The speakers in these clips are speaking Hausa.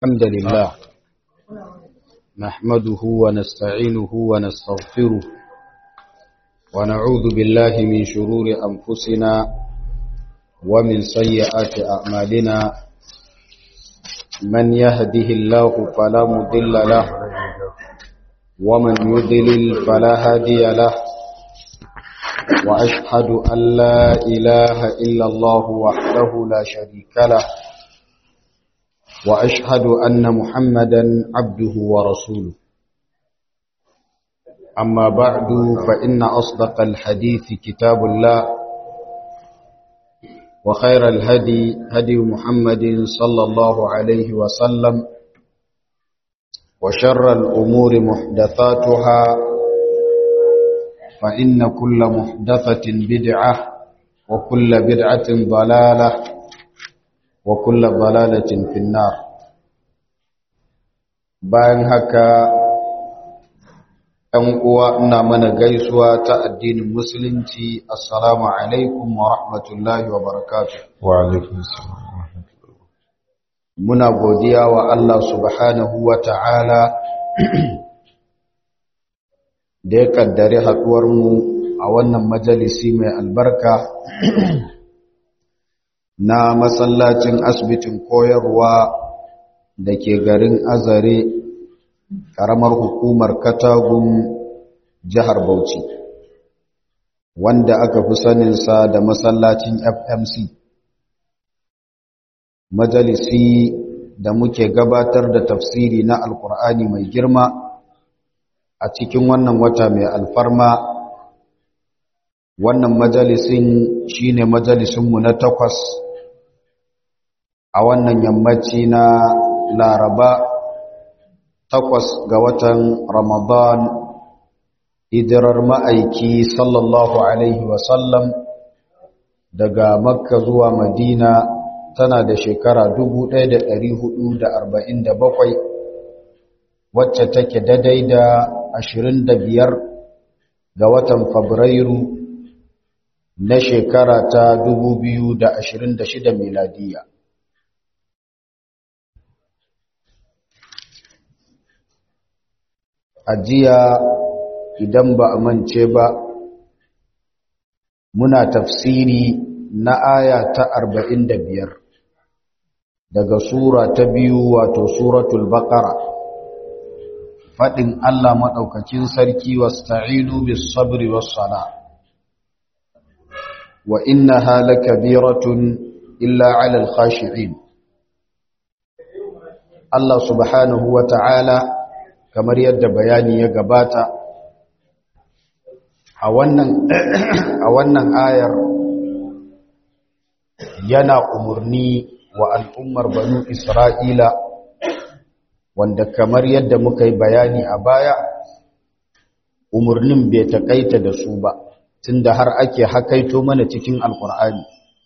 الحمد لله نحمده ونستعينه ونستغفره ونعوذ بالله من شرور أنفسنا ومن سيئات أعمالنا من يهده الله فلا مضل له ومن يضلل فلا هادي له وأشهد أن لا إله إلا الله وحده لا شريك له وأشهد أن محمدا عبده ورسوله أما بعد فإن أصدق الحديث كتاب الله وخير الهدي هدي محمد صلى الله عليه وسلم وشر الأمور محدثاتها فإن كل محدثة بدعة وكل بدعة ضلالة وكل ضلالة في النار bayan haka ɗan uwa ina mana gaisuwa ta addinin musulunci assalamu alaikum wa rahmatullahi wa barakatuh wa alaikum assalam muna godiya wa Allah subhanahu wa ta'ala da ya kaddare haɗuwarmu a wannan majalisi mai albarka na masallacin asibitin koyarwa da ke garin azare ƙaramar hukumar katagun jihar bauchi wanda aka fi saninsa da masallacin fmc majalisi da muke gabatar da tafsiri na alkur'ani mai girma a cikin wannan wata mai alfarma wannan majalisin shine majalisinmu na takwas a wannan yammaci na laraba takwas ga watan ramadan hijirar ma'aiki sallallahu alaihi wasallam daga makka zuwa madina tana da shekara 1447 wacce take daidai da 25 ga watan fabrairu na shekara ta 2026 miladiya ajiya idan ba a mance ba muna tafsiri na aya ta 45 daga sura ta biyu wato suratul baqara fadin Allah madaukakin sarki wasta'inu bis sabri was sala wa innaha lakabiratun illa 'alal khashi'in Allah subhanahu wa ta'ala kamar yadda bayani ya gabata a wannan a wannan ayar yana umurni wa al'ummar banu Isra'ila wanda kamar yadda muka yi bayani a baya umurnin bai takaita da su ba tunda har ake hakaito mana cikin alkur'ani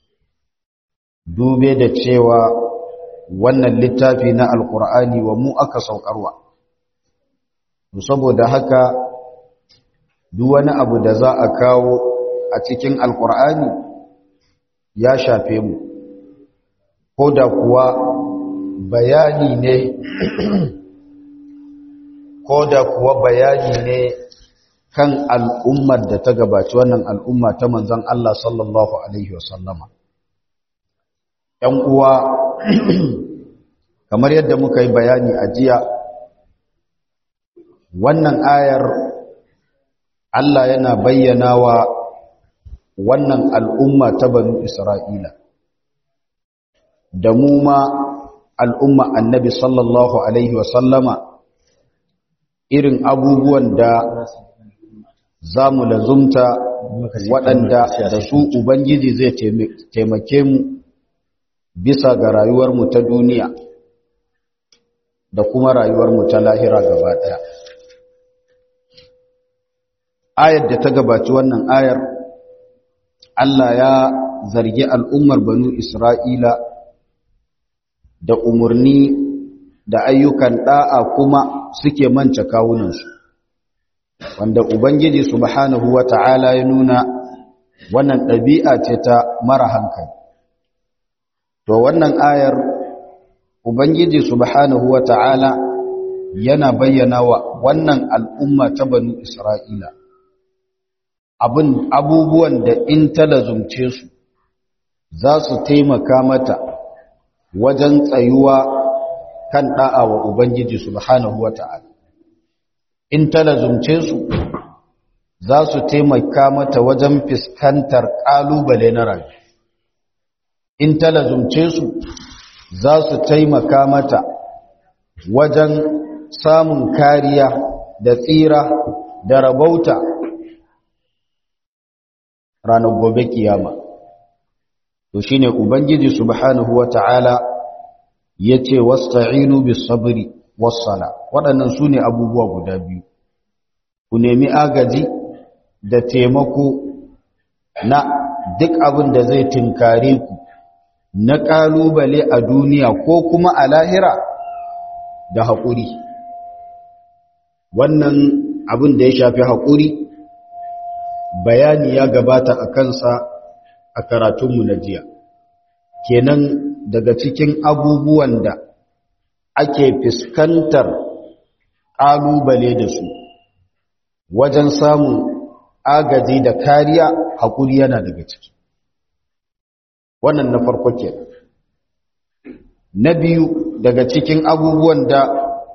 dube da cewa wannan littafi na alkur'ani wa mu aka saukarwa saboda haka duk wani abu da za a kawo a cikin alkur'ani ya shafe mu ko da kuwa bayani ne ko da kuwa bayani ne kan al'ummar da ta gabaci wannan al'umma ta manzan Allah sallallahu Alaihi wasallama ‘yan uwa kamar yadda muka yi bayani a jiya wannan ayar Allah yana bayyana wa wannan al'umma ta banu Isra'ila da mu ma al'umma annabi sallallahu Alaihi wasallama irin abubuwan da za mu lazumta waɗanda da su Ubangiji zai taimake mu bisa ga rayuwarmu ta duniya da kuma rayuwarmu ta lahira gaba ɗaya. ayar da ta gabaci wannan ayar Allah ya zargi al'ummar banu Isra'ila da umarni da ayyukan ɗa'a kuma suke mance kawunansu wanda Ubangiji subhanahu wa ta'ala ya nuna wannan ɗabi'a ce ta mara hankali to wannan ayar ubangiji subhanahu wata'ala yana bayyana wa wannan al'umma ta banu isra'ila abin abubuwan da in ta lazumce su za su taimaka mata wajen tsayuwa kan da'a wa ubangiji subhanahu wata'ala in ta lazumce su za su taimaka mata wajen fiskantar ƙalubale na rayu in ta lazumce su za su taimaka mata wajen samun kariya da tsira da rabauta ranar gobe kiyama to shine ubangiji subhanahu wata'ala yace wasta'inu bis sabri was sala waɗannan sune abubuwa guda biyu ku nemi agaji da taimako na duk abin da zai tinkare ku na ƙalubale a duniya ko kuma a lahira da haƙuri wannan abin da ya shafi haƙuri bayani ya gabata a kansa a karatunmu na jiya kenan daga cikin abubuwan da ake fuskantar ƙalubale da su wajen samun agaji da kariya haƙuri yana daga ciki wannan na farko ke na biyu daga cikin abubuwan da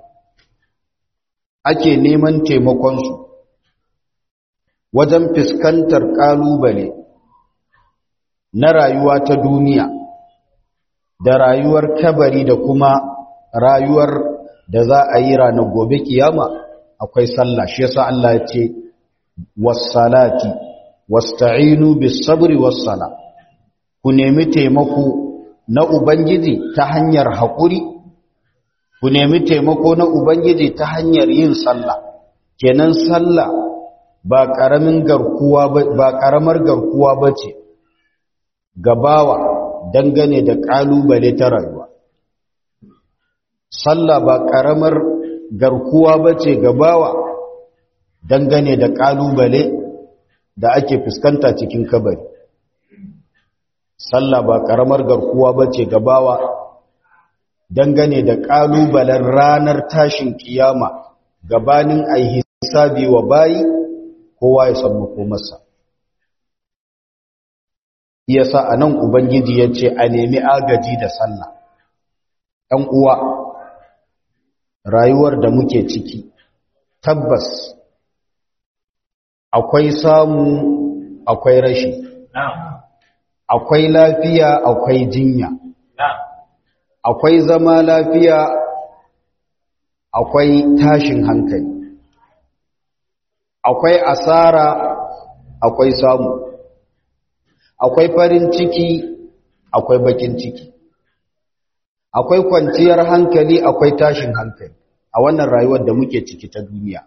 ake neman taimakonsu wajen fuskantar ƙalubale na rayuwa ta duniya da rayuwar kabari da kuma rayuwar da za a yi ranar gobe kiyama akwai sallah shi yasa Allah ya ce wassalati wasta'inu bis sabri wassala ku nemi taimako na ubangiji ta hanyar haƙuri ku nemi taimako na ubangiji ta hanyar yin sallah kenan sallah ba ƙaramin garkuwa ba ƙaramar garkuwa bace gabawa dangane da ƙalubale ta rayuwa sallah ba ƙaramar garkuwa bace gabawa dangane da ƙalubale da ake fuskanta cikin kabari sallah ba ƙaramar garkuwa bace gabawa dangane da ƙalubalen ranar tashin kiyama gabanin ai hisabi wa bayi kowa ya san makomarsa yasa anan ubangiji yace a nemi agaji da sallah ɗan uwa rayuwar da muke ciki tabbas akwai samu akwai rashi akwai lafiya akwai jinya akwai zama lafiya akwai tashin hankali akwai asara akwai samu akwai farin ciki akwai bakin ciki akwai kwanciyar hankali akwai tashin hankali a wannan rayuwar da muke ciki ta duniya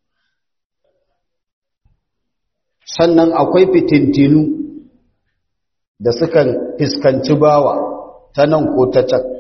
sannan akwai fitintinu da sukan fiskanci bawa ta nan ko ta can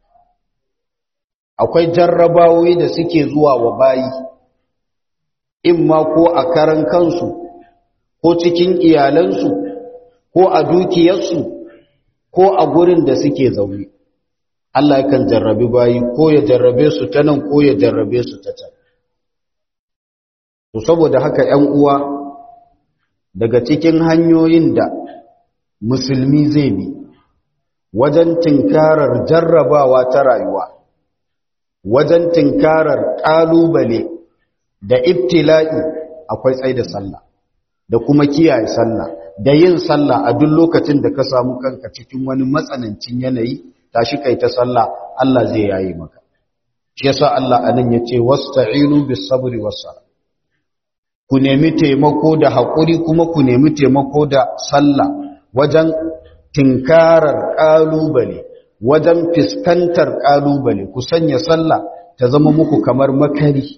akwai jarrabawoyi da suke zuwa wa bayi in ma ko a karan kansu ko cikin iyalansu ko a dukiyarsu ko a gurin da suke zaune Allah yakan jarrabi bayi ko ya jarrabe su ta nan ko ya jarrabe su ta can to saboda haka 'yan uwa daga cikin hanyoyin da musulmi zai bi wajen tinkarar jarrabawa ta rayuwa wajen tinkarar ƙalubale da ibtila'i akwai tsaye da sallah da kuma kiyaye sallah da yin sallah a duk lokacin da ka samu kanka cikin wani matsanancin yanayi tashi kai ta sallah Allah zai yayi maka shi yasa Allah anan yace wasta'inu bis sabri was salah ku nemi taimako da haƙuri kuma ku nemi taimako da sallah wajen tinkarar ƙalubale wajen fiskantar ƙalubale ku sanya sallah ta zama muku kamar makari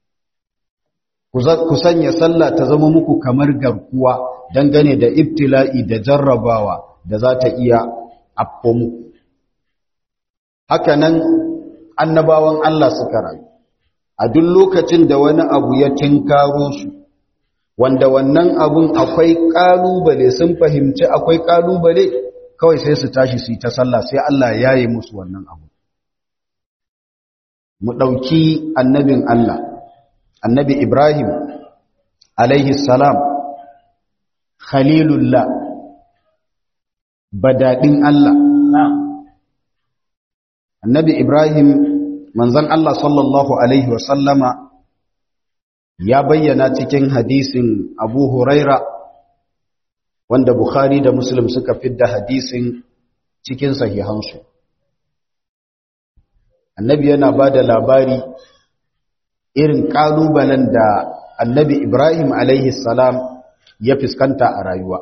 ku sanya sallah ta zama muku kamar garkuwa dangane da ibtila'i da jarrabawa da za ta iya afko muku haka nan annabawan Allah suka rayu a duk lokacin da wani abu ya tinkaro su wanda wannan abun akwai kalubale sun fahimci akwai kalubale kawai sai su tashi su yi ta sallah sai Allah ya yi musu wannan abu mu ɗauki annabin Allah annabi Ibrahim alaihi salam khalilullah badadin Allah annabi Ibrahim manzon Allah sallallahu alaihi wasallama ya bayyana cikin hadisin Abu Huraira wanda Bukhari da Muslim suka fidda hadisin cikin sahihansu annabi yana ba da labari irin ƙalubalen da annabi Ibrahim alaihi salam ya fuskanta a rayuwa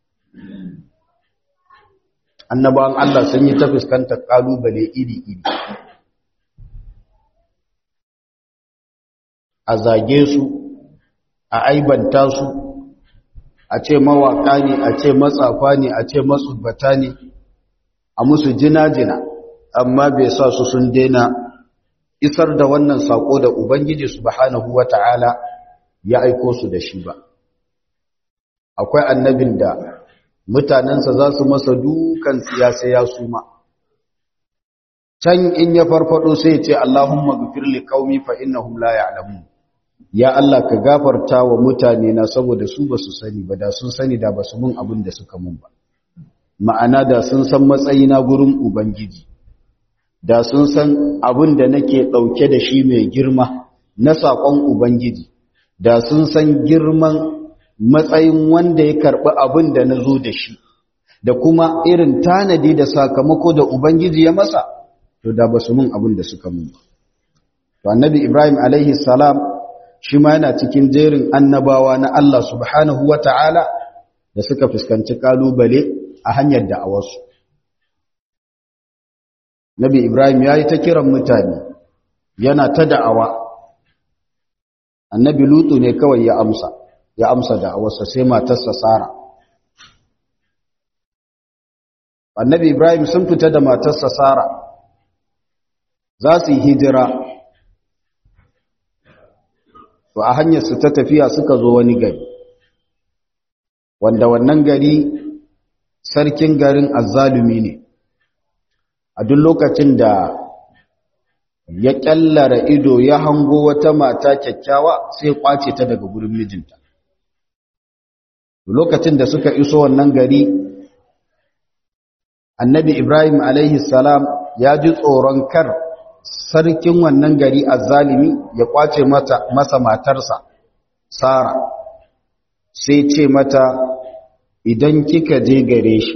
annabawan Allah sun yi ta fuskantar ƙalubale iri-iri a zage su a aibanta su a ce mawaƙa ne a ce matsafa ne a ce matsubbata ne a musu jina-jina amma bai sa su sun daina isar da wannan sako da Ubangiji subhanahu wata'ala ya aiko su da shi ba akwai annabin da mutanensa za su masa dukan siyasa ya suma can in ya farfado sai ce Allahumma ghfir li qaumi fa innahum la ya'lamun ya Allah ka gafarta wa mutane na saboda su ba su sani ba da sun sani da ba su mun abin da suka mun ba ma'ana da sun san matsayina gurin ubangiji da sun san abin da nake ɗauke da shi mai girma na saƙon Ubangiji, da sun san girman matsayin wanda ya karɓi abin da na zo da shi, da kuma irin tanadi da sakamako da Ubangiji ya masa, to da ba su mun abin da suka mun. To, annabi Ibrahim alaihi salam shi ma yana cikin jerin annabawa na Allah subhanahu wa ta'ala da suka fuskanci ƙalubale a hanyar da'awarsu. Nabi Ibrahim ya yi ta kiran mutane yana ta da'awa. Annabi Lutu ne kawai ya amsa, ya amsa da'awarsa sai matarsa Sara. Annabi Ibrahim sun fita da matarsa Sara, za su yi hijira. To a hanyarsu ta tafiya suka zo wani gari, wanda wannan gari sarkin garin azzalumi ne. a duk lokacin da ya kyallara ido ya hango wata mata kyakkyawa sai kwace ta daga gurin mijinta lokacin da suka iso wannan gari annabi ibrahim alaihi salam ya ji tsoron kar sarkin wannan gari azzalimi ya kwace mata masa matarsa sara sai ce mata idan kika je gare shi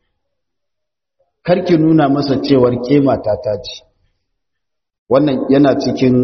karki nuna masa cewar ke matata ce wannan yana cikin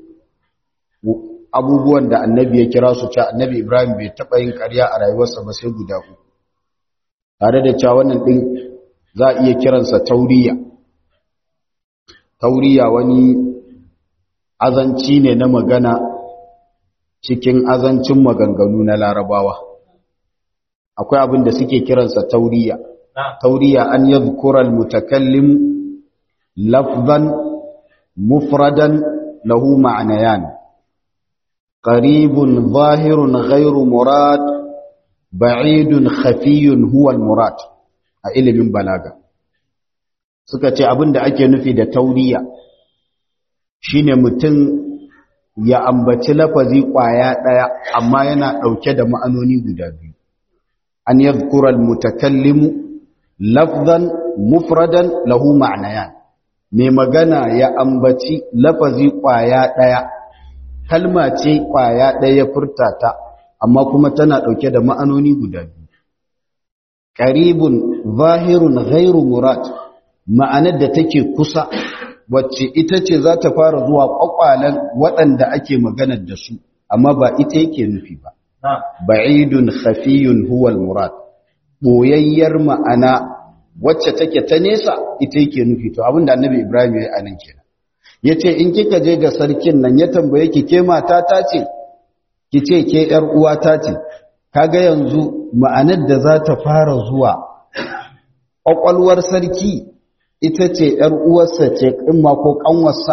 abubuwan da annabi ya kira su cewa annabi ibrahim bai taɓa yin ƙarya a rayuwarsa ba sai guda uku tare da cewa wannan ɗin za a iya kiransa tauriya tauriya wani azanci ne na magana cikin azancin maganganu na larabawa akwai abin da suke kiransa tauriya tauriya an yadhkura almutakallim lafzan mufradan lahu ma'nayan qaribun zahirun ghairu murad ba'idun khafiyun huwa almurad a ilimin balaga suka ce abinda ake nufi da tauriya shine mutum ya ambaci lafazi kwaya daya amma yana dauke da ma'anoni guda biyu an yadhkura almutakallimu lafzan mufradan lahu ma'nayan mai magana ya ambaci lafazi kwaya daya kalma ce kwaya daya furta ta amma kuma tana dauke da ma'anoni guda biyu qaribun zahirun ghairu murad ma'anar da take kusa wacce ita ce za ta fara zuwa kwakwalen waɗanda ake maganar da su amma ba ita yake nufi ba ba'idun khafiyun huwal murad boyayyar ma'ana wacce take ta nesa ita yake nufi to abinda annabi ibrahim ya yi anan kenan yace in kika je ga sarkin nan ya tambaye ki ke mata ta ce ki ce ke yar uwa ta ce kaga yanzu ma'anar da za ta fara zuwa kwakwalwar sarki ita ce ‘yar uwarsa ce ƙimma ko ƙanwarsa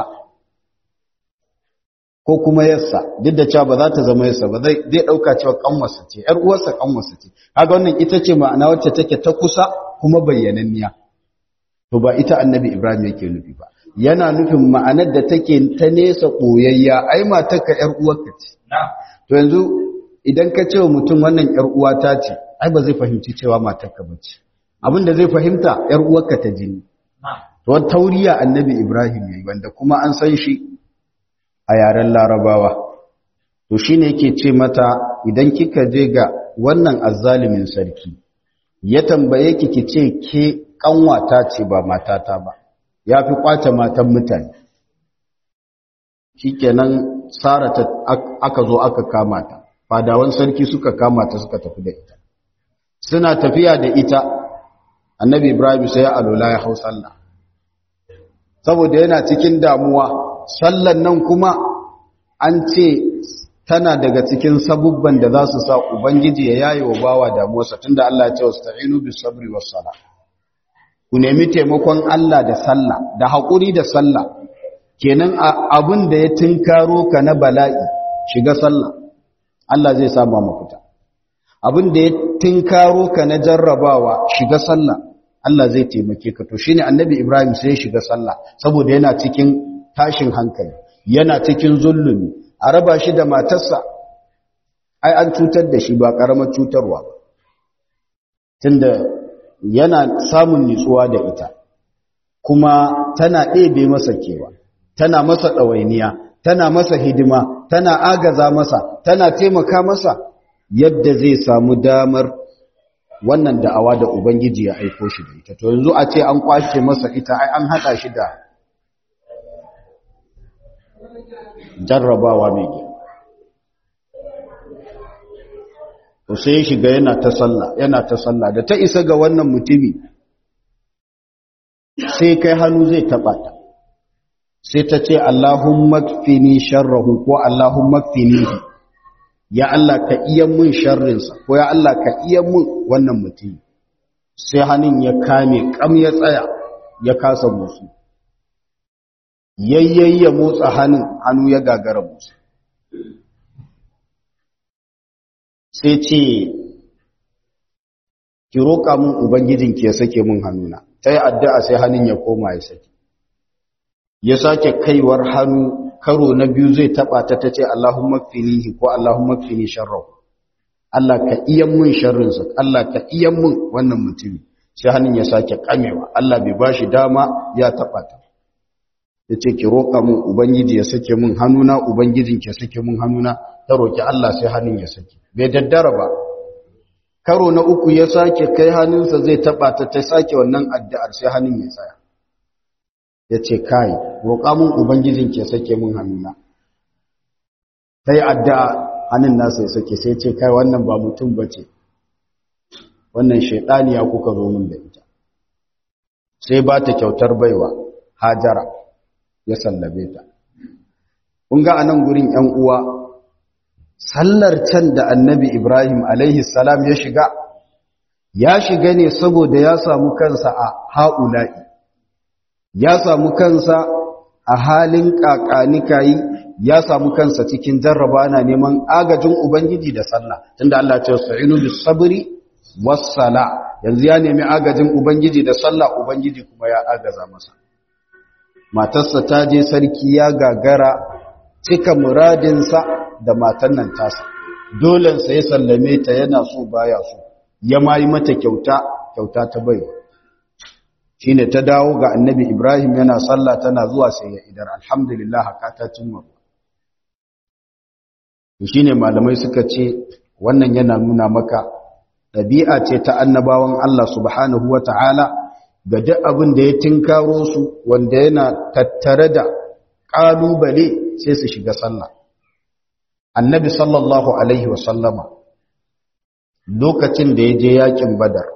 ko kuma yarsa duk da cewa ba za ta zama yarsa ba zai ɗauka cewa ƙanwarsa ce ‘yar uwarsa ƙanwarsa ce haka wannan ita ce ma'ana wacce take ta kusa kuma bayyananniya to ba ita annabi ibrahim yake nufi ba yana nufin ma'anar da take ta nesa ɓoyayya ai matarka ‘yar uwarka ce to yanzu idan ka ce wa mutum wannan ‘yar uwata ce ai ba zai fahimci cewa matarka ba ce abin da zai fahimta ‘yar uwarka ta jini to tauriya annabi ibrahim yayi wanda kuma an san shi a yaren larabawa to shine yake ce mata idan kika je ga wannan azzalimin sarki ya tambaye ki ki ce ke kanwata ce ba matata ba ya fi kwace matan mutane shikenan sara ta aka zo aka kama ta fadawan sarki suka kama ta suka tafi da ita suna tafiya da ita annabi ibrahim sai ya alola ya hau sallah saboda yana cikin damuwa sallan nan kuma an ce tana daga cikin sabubban da za su sa ubangiji ya yaye wa bawa damuwarsa tunda Allah ya ce wasta'inu bis sabri was sala ku nemi taimakon Allah da sallah da haƙuri da sallah kenan abin da ya tinkaro ka na bala'i shiga sallah Allah zai sama mafita abin da ya tinkaro ka na jarrabawa shiga sallah Allah zai taimake ka to shine annabi Ibrahim sai ya shiga sallah saboda yana cikin tashin hankali yana cikin zulumi a raba shi da matarsa ai an cutar da shi ba karamar cutarwa ba tunda yana samun nitsuwa da ita kuma tana ɗebe masa kewa tana masa ɗawainiya tana masa hidima tana agaza masa tana taimaka masa yadda zai samu damar wannan da'awa da ubangiji ya aiko shi da ita to yanzu a ce an kwace masa ita ai an haɗa shi da jarrabawa mai girma to sai ya shiga yana ta sallah yana ta sallah da ta isa ga wannan mutumi sai kai hannu zai taba ta sai ta ce Allahumma kfini sharrahu ko Allahumma kfinihi ya Allah ka iya mun sharrinsa ko ya Allah ka iya mun wannan mutumi sai hannun ya kame kam ya tsaya ya kasa musu yayyayya motsa hannun hannu ya gagara musu sai ce ki roƙa mun ubangijinki ya sake mun hannuna ta yi addu'a sai hannun ya koma ya sake ya sake kaiwar hannu karo na biyu zai taɓa ta ta ce Allahumma finihi ko Allahumma fini sharrau Allah ka iya mun sharrinsa Allah ka iya mun wannan mutumi sai hannun ya sake kamewa Allah bai ba shi dama ya taɓa ta ya ce ki roƙa mun ubangiji ya sake mun hannuna ubangijinki ya sake mun hannuna ta roƙi Allah sai hannun ya sake bai daddara ba karo na uku ya sake kai hannunsa zai taba ta ta sake wannan addu'ar sai hannun ya tsaya ya ce kai roƙa mun ubangijin ke sake mun hannuna ta yi addu'a hannun nasa ya sake sai ce kai wannan ba mutum ba ce wannan shaidaniya kuka zo mun da ita sai ba ta kyautar baiwa hajara ya sallabe ta kun ga a nan gurin ‘yan uwa’ sallar can da annabi Ibrahim alaihi salam ya shiga ya shiga ne saboda ya samu kansa a ha'ula'i ya samu kansa a halin ƙaƙanikayi ya samu kansa cikin jarraba na neman agajin Ubangiji da sallah tunda Allah ce sa'inu bis sabri was sala yanzu ya nemi agajin Ubangiji da sallah Ubangiji kuma ya agaza masa matarsa ta je sarki ya gagara cika muradinsa da matan nan tasa dolensa ya sallame ta yana so baya so ya ma yi mata kyauta kyauta ta baiwa shi ne ta dawo ga annabi ibrahim yana sallah tana zuwa sai ya idar alhamdulillah haka ta cimma shi ne malamai suka ce wannan yana nuna maka ɗabi'a ce ta annabawan Allah subhanahu wa ta'ala ga duk abin da ya tinkaro su wanda yana tattare da ƙalubale sai su shiga sallah annabi sallallahu alaihi wasallama lokacin da ya je yakin badar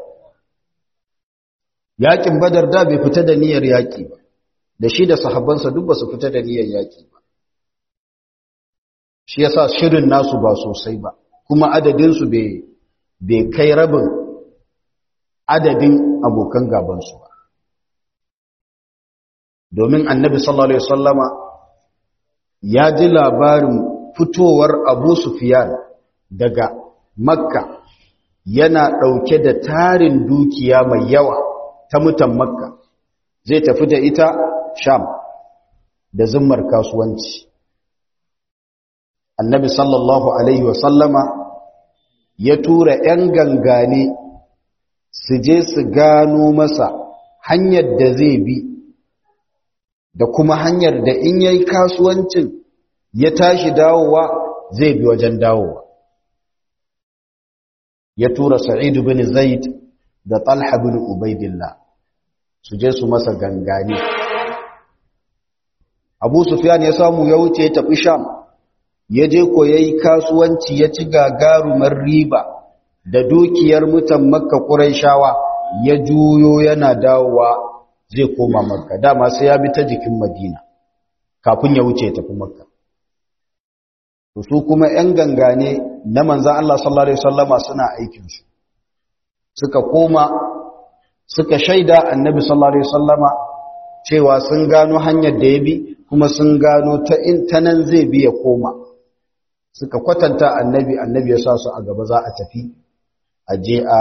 yakin badar da bai fita da niyyar yaki ba da shi da sahabbansa duk ba su fita da niyyar yaki ba shi yasa shirin nasu ba sosai ba kuma adadinsu bai kai rabin adadin abokan gabansu ba domin annabi sallallahu alaihi wasallama ya ji labarin fitowar abu sufiyan daga makka yana ɗauke da tarin dukiya mai yawa ta mutan makka zai tafi da ita sham da zimmar kasuwanci annabi sallallahu alaihi wasallama ya tura 'yan gangane su je su gano masa hanyar da zai bi da kuma hanyar da in yayi kasuwancin ya tashi dawowa zai bi wajen dawowa ya tura sa'id bin zaid da talha bin ubaidillah su je su masa gangane abu sufyan ya samu ya wuce ya tafi sham ya je ko yayi kasuwanci ya ci gagarumar riba da dukiyar mutan makka quraishawa ya juyo yana dawowa zai koma makka dama sai ya bi ta jikin madina kafin ya wuce ya tafi makka su kuma ‘yan gangane na manzan Allah sallallahu Alaihi wasallama suna aikinsu suka koma suka shaida annabi sallallahu Alaihi wasallama cewa sun gano hanyar da ya bi kuma sun gano ta intanan zai bi ya koma suka kwatanta annabi annabi ya sa su a gaba za a tafi a je a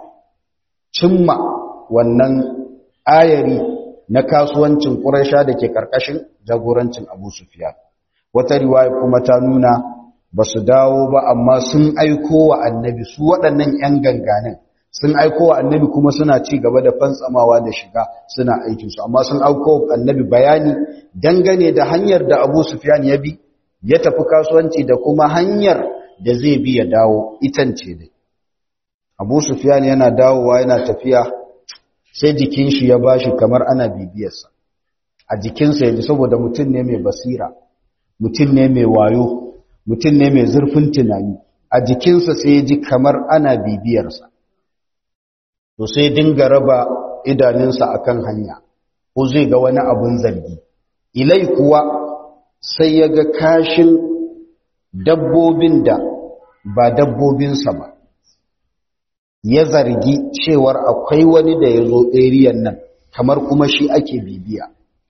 cimma wannan ayari na kasuwancin ƙurasha da ke ƙarƙashin jagorancin abu sufiya wata riwaya kuma ta nuna ba su dawo ba amma sun aiko wa annabi su waɗannan 'yan ganganin sun aiko wa annabi kuma suna ci gaba da fantsamawa da shiga suna aikinsu amma sun aiko wa annabi bayani dangane da hanyar da abu sufiyan ya bi ya tafi kasuwanci da kuma hanyar da zai bi ya dawo itance dai abu sufiyan yana dawowa yana tafiya sai jikin shi ya bashi kamar ana bibiyarsa a jikinsa yanzu saboda mutum ne mai basira mutum ne mai wayo mutum ne mai zurfin tunani a jikinsa sai ya ji kamar ana bibiyarsa to sai dinga raba idanunsa akan hanya ko zai ga wani abun zargi ilai kuwa sai ya ga kashin dabbobin da ba dabbobinsa ba ya zargi cewar akwai wani da ya zo eriyan nan kamar kuma shi ake bibiya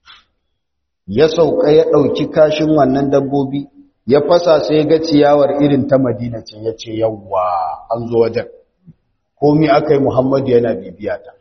ya sauka ya ɗauki kashin wannan dabbobi ya fasa sai ga ciyawar irin ta madina ce ya ce yawwa an zo wajen komi aka yi muhammadu yana bibiya ta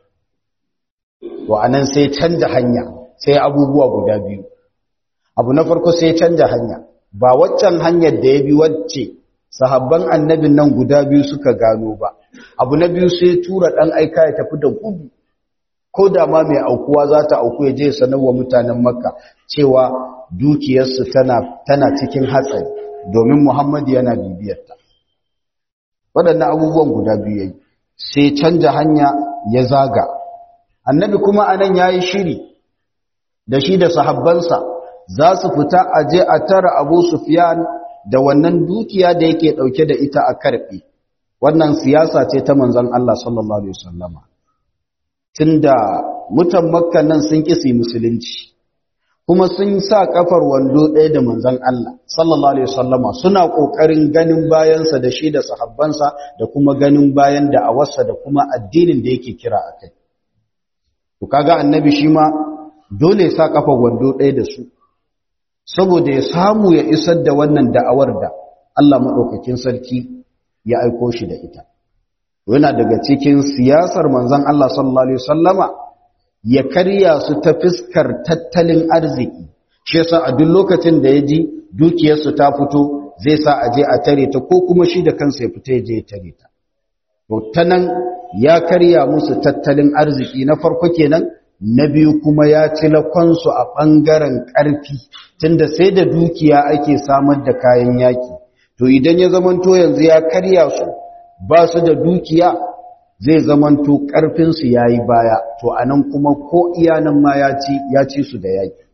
to anan sai canja hanya sai abubuwa guda biyu abu na farko sai canja hanya ba waccan hanyar da ya bi wacce sahabban annabin nan guda biyu suka gano ba abu na biyu sai tura ɗan aika ya tafi da gudu ko da ma mai aukuwa za ta auku ya je sanarwa mutanen makka cewa dukiyarsu tana, tana cikin hatsari domin muhammadu yana bibiyarta waɗannan abubuwan guda biyu yayi sai canja hanya ya zaga annabi kuma anan ya yi shiri da shi da sahabbansa za su fita a je a tara abu sufiyan da wannan dukiya da yake ɗauke da ita a karɓe wannan siyasa ce ta manzon Allah sallallahu alaihi wasallama tunda mutan makka nan sun kisi musulunci kuma sun sa kafar wando ɗaya da manzon Allah sallallahu alaihi wasallama suna kokarin ganin bayansa da shi da sahabbansa da kuma ganin bayan da awarsa da kuma addinin da yake kira akai to kaga annabi shi ma dole ya sa kafar wando ɗaya da su saboda ya samu ya isar da wannan da'awar da Allah madaukakin sarki ya aiko shi da ita yana daga cikin siyasar manzon Allah sallallahu alaihi wasallama ya karya su ta fiskar tattalin arziki shi yasa a duk lokacin da ya ji dukiyarsu ta fito zai sa a je a tare ta ko kuma shi da kansa ya fita ya je ya tare ta to ta nan ya karya musu tattalin arziki na farko kenan na biyu kuma ya ci lakonsu a ɓangaren ƙarfi tunda sai da dukiya ake samar da kayan yaki to idan ya zamanto yanzu ya karya su ba su da dukiya zai zamanto ƙarfinsu ya yi baya to a nan kuma ko iyanan ma ya ci ya ci su da yaƙi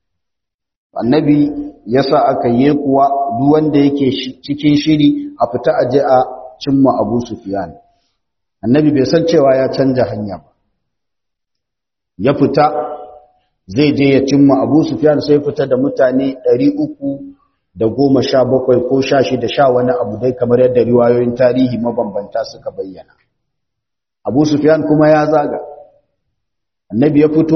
annabi ya sa aka yi kuwa duk wanda yake cikin shiri a fita aje a cimma abu sufiyan annabi bai san cewa ya canja hanya ba ya fita zai je ya cimma abu sufiyan sai fita da mutane ɗari uku da goma sha bakwai ko sha shida sha wani abu dai kamar yadda riwayoyin tarihi mabambanta suka bayyana abu sufyan kuma ya zaga annabi ya fito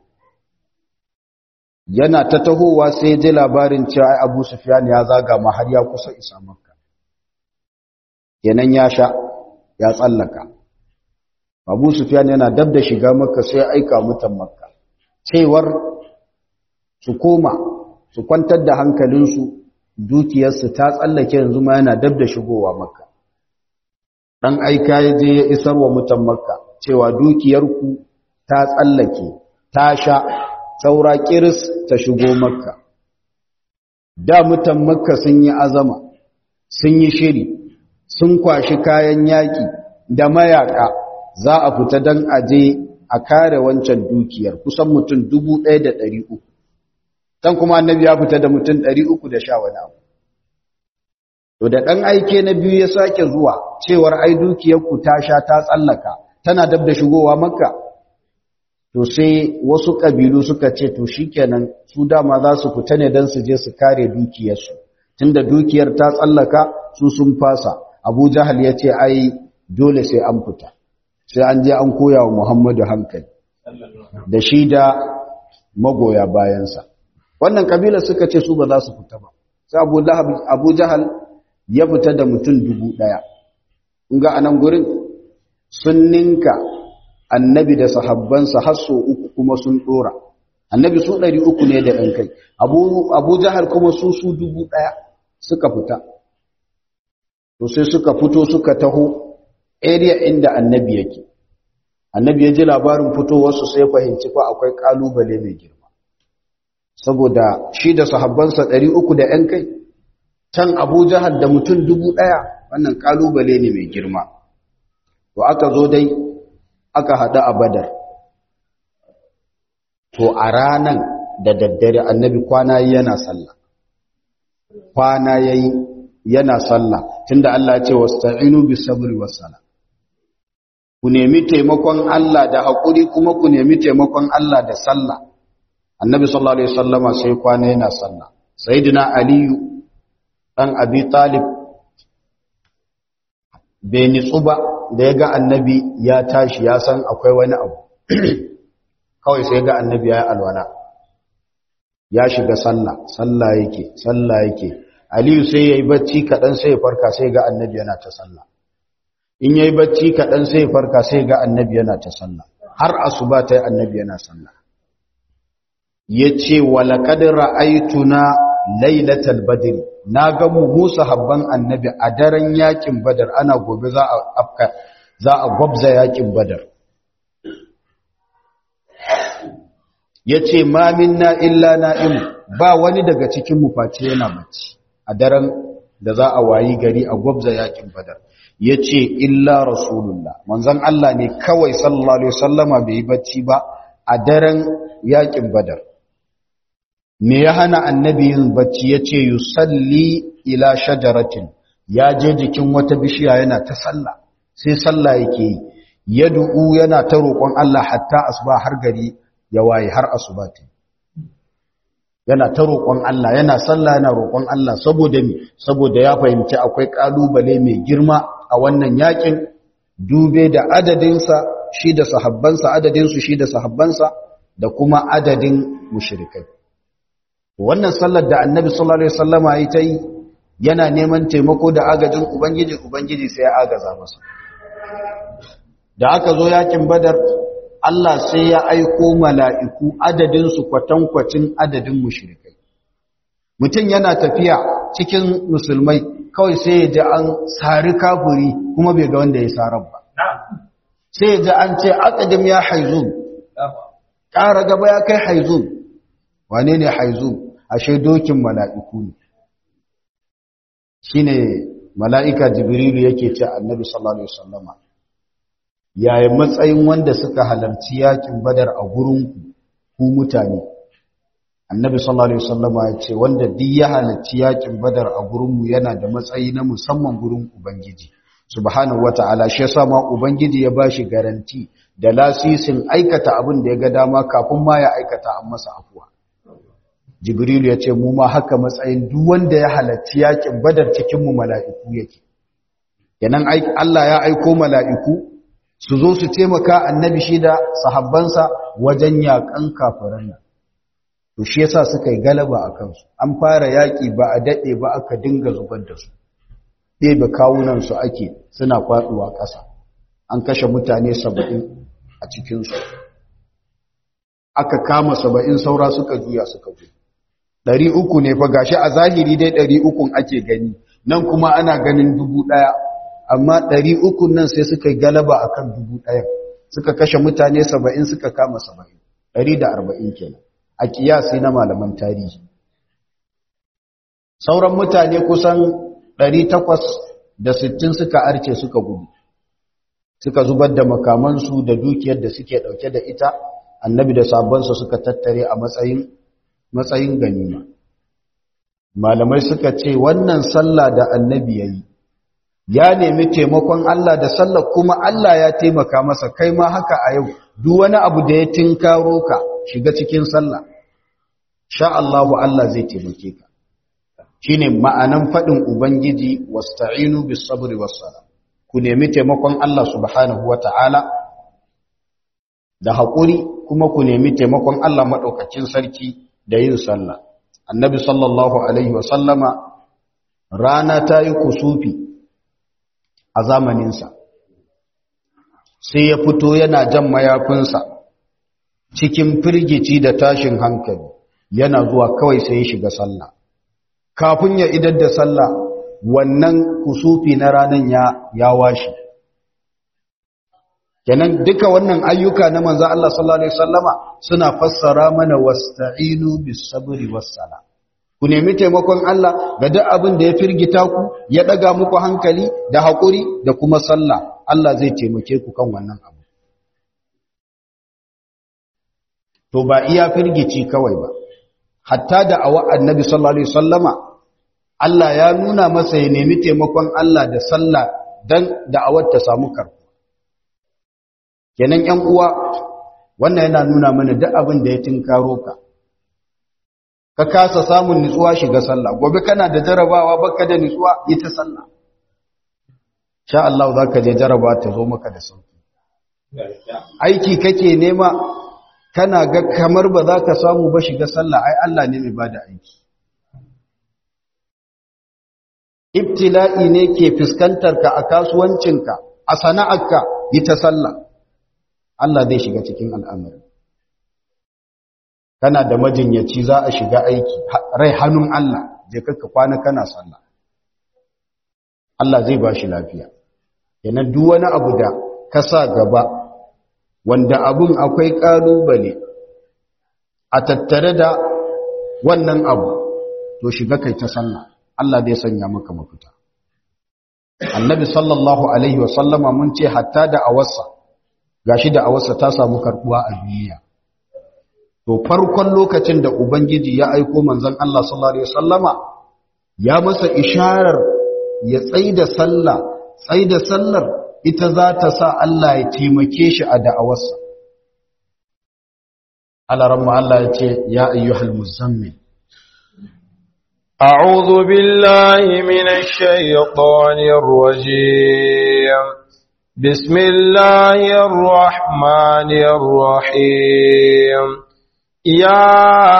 yana ta tahowa sai ji labarin cewa abu sufyan ya zaga ma har ya kusa isa makka kenan ya sha ya tsallaka abu sufyan yana dab da shiga makka sai aika mutan makka cewar su koma su kwantar da hankalinsu dukiyarsu ta tsallake yanzu ma yana dab da shigowa makka ɗan aika ya je ya isar wa mutan makka cewa dukiyarku ta tsallake ta sha saura kiris ta shigo makka da mutan makka sun yi azama sun yi shiri sun kwashi kayan yaƙi da mayaka za a fita don aje a kare wancan dukiyar kusan mutum dubu ɗaya da ɗari uku can kuma annabi ya fita da mutum ɗari uku da sha wani abu to da ɗan aike na biyu ya sake zuwa cewar ai dukiyarku ta sha ta tsallaka tana dab da shigowa makka to sai wasu ƙabilu suka ce to shikenan su dama za su fita ne don su je su kare dukiyarsu tunda dukiyar ta tsallaka su sun fasa abu jahal ya ce ai dole sai an fita sai an je an koya wa muhammadu hankali da shi da magoya bayansa wannan kabilar suka ce su ba za su fita ba sai abu jahal ya fita da mutum dubu ɗaya ga anan gurin sun ninka annabi da sahabbansa har so uku kuma sun ɗora annabi su ɗari uku ne da ɗan kai abu jahal kuma su su dubu ɗaya suka fita to sai suka fito suka taho area inda annabi yake annabi ya ji labarin fitowarsu sai fahimci fa akwai kalubale mai girma saboda shi da sahabbansa ɗari uku da ‘yan kai can abu jahal da mutum dubu ɗaya wannan kalubale ne mai girma to aka zo dai aka haɗu a badar to a ranan da daddare annabi kwana yana sallah kwana yayi yana sallah tunda Allah ya ce wasta'inu bis sabri was sala ku nemi taimakon Allah da hakuri kuma ku nemi taimakon Allah da sallah annabi sallallahu alaihi wasallama sai kwana yana sallah sayyidina aliyu dan abi talib bai nitsu ba da ya ga annabi ya tashi ya san akwai wani abu kawai sai ga annabi ya yi alwala ya shiga sallah sallah yake sallah yake aliyu sai ya yi bacci kaɗan sai ya farka sai ga annabi yana ta sallah in ya yi bacci kaɗan sai ya farka sai ga annabi yana ta sallah har asuba ta yi annabi yana sallah ya ce walaƙadin ra'aituna lailatal badri na ga mu musa habban annabi a daren yakin badar ana gobe za a afka za a gwabza yakin badar yace ma minna illa na'im ba wani daga cikin mu face yana bacci a daren da za a wayi gari a gwabza yakin badar yace illa rasulullah manzon Allah ne kawai sallallahu alaihi wasallama bai yi bacci ba a daren yakin badar me ya hana annabi yin bacci ya ce yusalli ila shajaratin ya je jikin wata bishiya yana ta sallah sai sallah yake yi ya du'u yana ta roƙon Allah hatta asuba har gari ya waye har asuba ta yana ta roƙon Allah yana sallah yana roƙon Allah saboda me saboda ya fahimci akwai kalubale mai girma a wannan yakin dube da adadinsa shi da sahabbansa adadinsu shi da sahabbansa da kuma adadin mushrikai wannan sallar da annabi sallallahu alaihi wasallama yi ta yi yana neman taimako da agajin ubangiji ubangiji sai ya agaza masa da aka zo yakin badar Allah sai ya aiko mala'iku adadin su kwatankwacin adadin mushrikai mutum yana tafiya cikin musulmai kawai sai ya ji an sari kafuri kuma bai ga wanda ya sarar ba sai ya ji an ce aqdim ya haizun ƙara gaba ya kai haizun wane ne haizun ashe dokin mala'iku ne shi ne mala'ika jibrilu yake ce annabi sallallahu Alaihi wasallama yayin matsayin wanda suka halarci yakin badar a gurinku ku mutane annabi sallallahu Alaihi wasallama ya ce wanda duk ya halarci yakin badar a gurinmu yana da matsayi na musamman gurin ubangiji subhanahu wata'ala shi yasa ma ubangiji ya bashi garanti da lasisin aikata abin da ya ga dama kafin ma ya aikata an masa afuwa jibrilu ya ce mu ma haka matsayin duk wanda ya halarci yakin badar cikinmu mala'iku yake yanan Allah ya aiko mala'iku su zo su taimaka annabi shi da sahabbansa wajen yakan kafiran nan to shi yasa suka yi galaba a kansu an fara yaƙi ba a daɗe ba aka dinga zubar da su ɗebe kawunansu ake suna faɗuwa ƙasa an kashe mutane saba'in a cikinsu aka kama saba'in saura suka juya suka juya ɗari uku ne fa gashi a zahiri dai ɗari ukun ake gani nan kuma ana ganin dubu ɗaya amma ɗari ukun nan sai suka yi galaba a kan dubu ɗaya suka kashe mutane saba'in suka kama saba'in ɗari da arba'in kenan a kiyasi na malaman tarihi sauran mutane kusan ɗari takwas da sittin suka arce suka gudu suka zubar da makamansu da dukiyar da suke ɗauke da ita annabi da sabonsa suka tattare a matsayin matsayin ganima malamai suka ce wannan sallah da annabi ya yi ya nemi taimakon Allah da sallah kuma Allah ya taimaka masa kai ma haka a yau duk wani abu da ya tinkaro ka shiga cikin sallah sha Allahu Allah zai taimake ka shine ma'anan faɗin ubangiji wasta'inu bis sabri was sala ku nemi taimakon Allah subhanahu wata'ala da haƙuri kuma ku nemi taimakon Allah maɗaukacin sarki da yin sallah annabi sallallahu alaihi wasallama rana ta yi kusufi a zamaninsa sai ya fito yana jan mayafinsa cikin firgici da tashin hankali yana zuwa kawai sai ya shiga sallah kafin ya idar da sallah wannan kusufi na ranan ya ya washe kenan duka wannan ayyuka na manzo Allah sallallahu alaihi wasallama suna fassara mana wasta'inu bis sabri was sala ku nemi taimakon Allah ga duk abin da ya firgita ku ya daga muku hankali da hakuri da kuma sallah Allah zai taimake ku kan wannan abu to ba iya firgici kawai ba hatta da awa annabi sallallahu alaihi wasallama Allah ya nuna masa ya nemi taimakon Allah da sallah dan da'awar ta samu karbu kenan ƴan uwa wannan yana nuna mana duk abin da ya tinkaro ka ka kasa samun nutsuwa shiga sallah gobe kana da jarabawa baka da nutsuwa yi ta sallah sha Allah zaka je jaraba ta zo maka da sauki aiki kake nema kana ga kamar ba za ka samu ba shiga sallah ai Allah ne mai bada aiki ibtila'i ne ke fuskantar ka a kasuwancinka a sana'arka yi ta sallah Allah zai shiga cikin al'amari kana da majinyaci za a shiga aiki rai hannun Allah je ka kwana kana sallah Allah zai ba shi lafiya yana duk wani abu da ka sa gaba wanda abun akwai ƙalubale a tattare da wannan abu to shiga kai ta sallah Allah zai sanya maka mafita annabi sallallahu alaihi wasallama mun ce hatta da awarsa gashi da awarsa ta samu karbuwa a duniya to farkon lokacin da ubangiji ya aiko manzon Allah sallallahu alaihi wasallama ya masa isharar ya tsaida sallah tsaida sallar ita za ta sa Allah ya taimake shi a da'awarsa alaramma Allah ya ce ya ayyuhal muzammil أعوذ بالله من الشيطان الرجيم بسم الله الرحمن الرحيم يا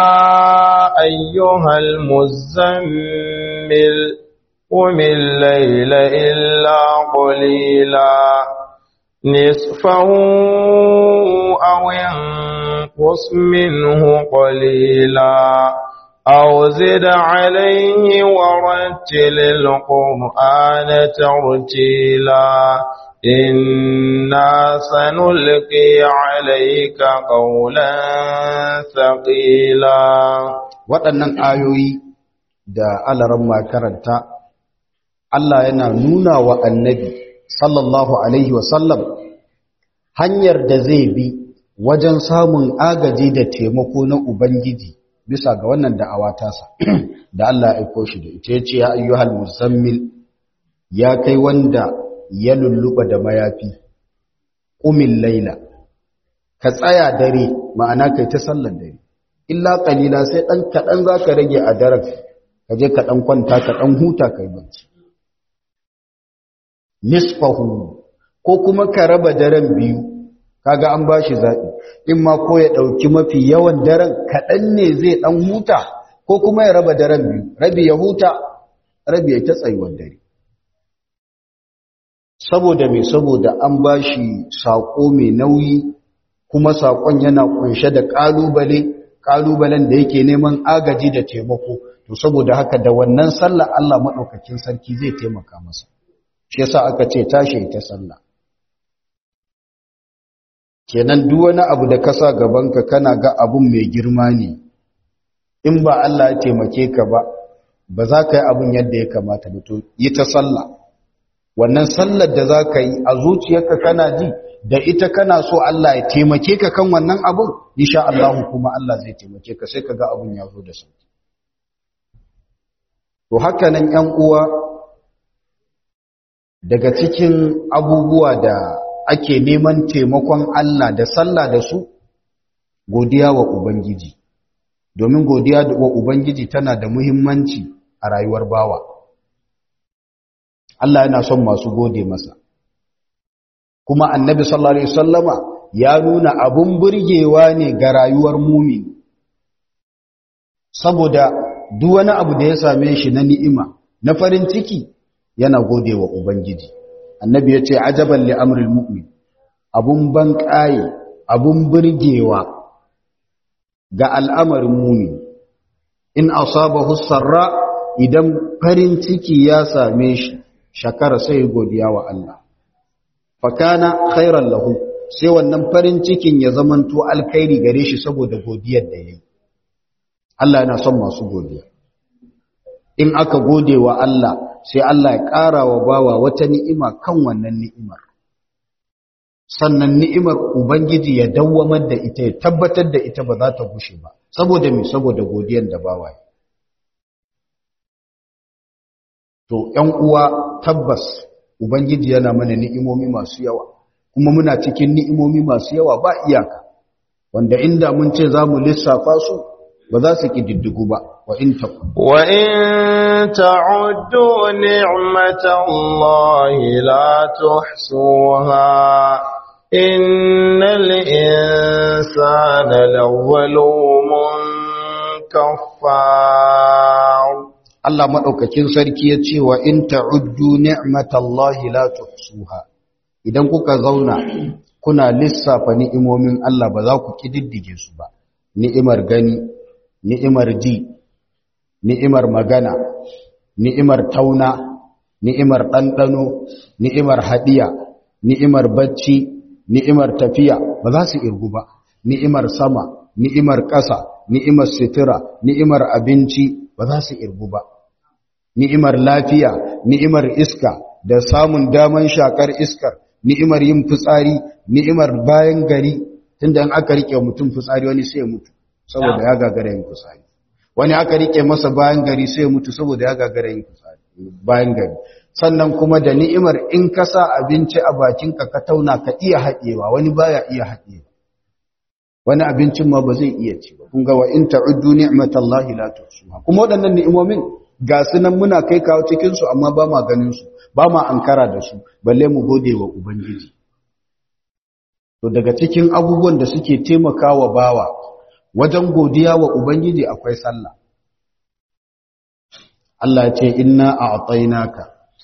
أيها المزمل قم الليل إلا قليلا نصفه أو انقص منه قليلا أو زد عليه ورتل القرآن ترتيلا إنا سنلقي عليك قولا ثقيلا waɗannan ayoyi da alaran makaranta Allah yana nuna wa annabi sallallahu alaihi wasallam hanyar da zai bi wajen samun agaji da taimako na Ubangiji bisa ga wannan da'awa tasa da Allah ya aiko shi da ita yace ya ayyuhal muzammil ya kai wanda ya lulluba da mayafi qumil laila ka tsaya dare ma'ana kai ta sallar dare illa qalila sai dan kadan zaka rage a daren ka je ka dan kwanta ka dan huta kai bacci nisfahu ko kuma ka raba daren biyu kaga an bashi zabi in ma ko ya dauki mafi yawan daren kadan ne zai dan huta ko kuma ya raba daren biyu rabi ya huta rabi ya ta tsayuwar dare saboda me saboda an bashi sako mai nauyi kuma sakon yana kunshe da kalubale kalubalen da yake neman agaji da taimako to saboda haka da wannan sallah Allah madaukakin sarki zai taimaka masa shi yasa aka ce tashi ta sallah kenan duk wani abu da ka sa gabanka kana ga abun mai girma ne in ba Allah ya taimake ka ba ba za ka yi abun yadda ya kamata ba to yi ta sallah wannan sallar da za ka yi a zuciyarka kana ji da ita kana so Allah ya taimake ka kan wannan abun insha Allah kuma Allah zai taimake ka sai ka ga abun ya zo da sauki to haka nan ƴan uwa daga cikin abubuwa da ake neman taimakon Allah da sallah da su godiya wa ubangiji domin godiya wa ubangiji tana da muhimmanci a rayuwar bawa Allah yana son masu gode masa kuma annabi sallallahu alaihi wasallama ya nuna abun burgewa ne ga rayuwar mumin saboda duk wani abu da ya same shi na ni'ima na farin ciki yana gode wa ubangiji annabi ya ce ajaban li amril mu'min abun ban ƙaye abun burgewa ga al'amarin mumin in asabahu sarra idan farin ciki ya same shi shakara sai godiya wa Allah fakana khairan lahu sai wannan farin cikin ya zamanto alkhairi gare shi saboda godiyar da yayi Allah yana son masu godiya in aka gode wa Allah sai Allah ya ƙara wa bawa wata ni'ima kan wannan ni'imar sannan ni'imar ubangiji ya dawwamar da ita ya tabbatar da ita ba za ta gushe ba saboda me saboda godiyar da bawa yi to ƴan uwa tabbas ubangiji yana mana ni'imomi masu yawa kuma muna cikin ni'imomi masu yawa ba iyaka wanda inda mun ce za mu lissafa su ba za su ƙididdigu ba wa in ta wa in ta'uddu ni'matallahi la tuhsuha innal insana lawwalumun kaffar Allah madaukakin sarki ya ce wa in ta'uddu ni'matallahi la tuhsuha idan kuka zauna kuna lissafa ni'imomin Allah ba za ku kididdige su ba ni'imar gani ni'imar ji ni'imar magana ni'imar tauna ni'imar ɗanɗano ni'imar haɗiya ni'imar bacci ni'imar tafiya ba za su irgu ba ni'imar sama ni'imar ƙasa ni'imar sutura ni'imar abinci ba za su irgu ba ni'imar lafiya ni'imar iska da samun daman shakar iskar ni'imar yin fitsari ni'imar bayan gari tunda in aka rike mutum fitsari wani sai ya mutu saboda ya gagara yin fitsari wani aka rike masa bayan gari sai ya mutu saboda ya gagara yin fitsari bayan gari sannan kuma da ni'imar in ka sa abinci a bakinka ka tauna ka iya haɗewa wani baya iya haɗewa wani abincin ma ba zai iya ci ba kun ga wa in ta'uddu ni'matallahi la tuhsuha kuma waɗannan ni'imomin ga su nan muna kai kawo cikin su amma ba ma ganin su ba ma ankara da su balle mu gode wa ubangiji to daga cikin abubuwan da suke taimakawa bawa wajen godiya wa ubangiji akwai sallah Allah ya ce inna a'tainaka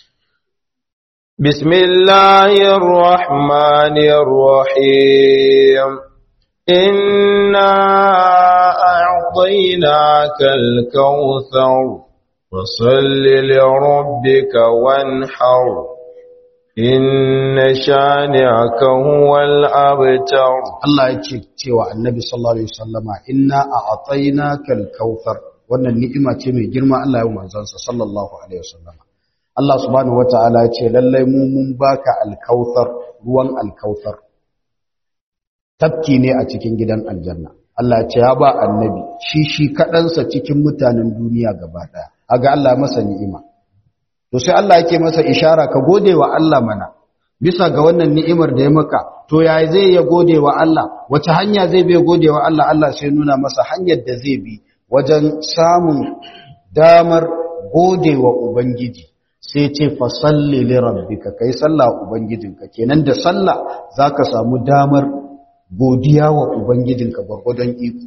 bismillahir rahmanir rahim inna a'tainakal kautsar fasalli li rabbika wanhar inna shani'aka huwal abtar Allah ya ce cewa annabi sallallahu alaihi wasallama inna a'tainakal kautsar wannan ni'ima ce mai girma Allah ya manzansa sallallahu alaihi wasallama Allah subhanahu wataala ya ce lallai mu mun baka alkautsar ruwan alkautsar tafki ne a cikin gidan aljanna Allah ya ce ya ba annabi shi shi kadansa cikin mutanen duniya gaba daya aga Allah masa ni'ima to sai Allah yake masa ishara ka gode wa Allah mana bisa ga wannan ni'imar da ya maka to ya zai ya gode wa Allah wace hanya zai bai gode wa Allah Allah sai nuna masa hanyar da zai bi wajen samun damar gode wa ubangiji sai ce fa salli li rabbika kai sallah ubangijinka kenan da sallah zaka samu damar godiya wa ubangijinka gwargwadon iko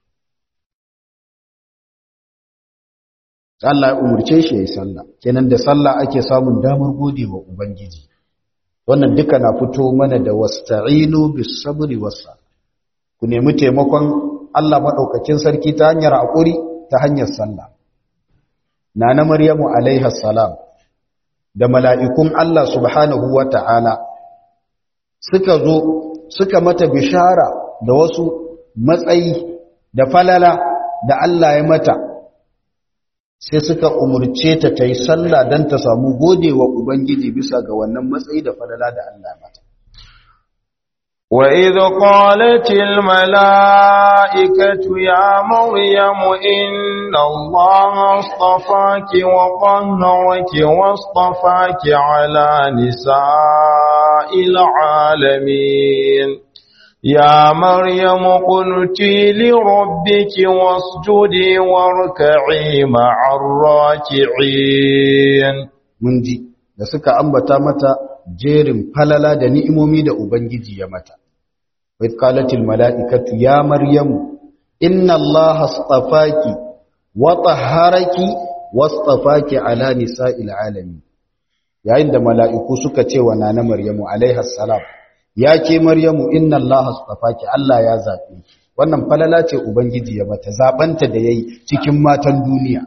Allah ya umurce shi yayi sallah kenan da sallah ake samun damar gode wa ubangiji wannan duka na fito mana da wasta'inu bis sabri was ku nemi taimakon Allah maɗaukakin sarki ta hanyar haƙuri ta hanyar sallah na na maryamu alaiha salam da mala'ikun Allah subhanahu wa ta'ala suka zo suka mata bishara da wasu matsayi da falala da Allah ya mata sai suka umurce ta ta yi sallah don ta samu gode wa Ubangiji bisa ga wannan matsayi da falala da Allah ya mata. وإذ قالت الملائكة يا مريم إن الله اصطفاك وطهرك واصطفاك على نساء العالمين يا مريم قلتي لربك واسجدي واركعي مع الراكعين mun ji da suka ambata mata jerin falala da ni'imomi da ubangiji ya mata wa qalatil mala'ikatu ya maryamu inna allaha astafaki wa tahharaki wastafaki ala nisa'il alamin yayin da mala'iku suka ce wa nana maryamu alaiha salam ya ke maryamu inna allaha astafaki Allah ya zabe ki wannan falala ce ubangiji ya mata zabanta da yayi cikin matan duniya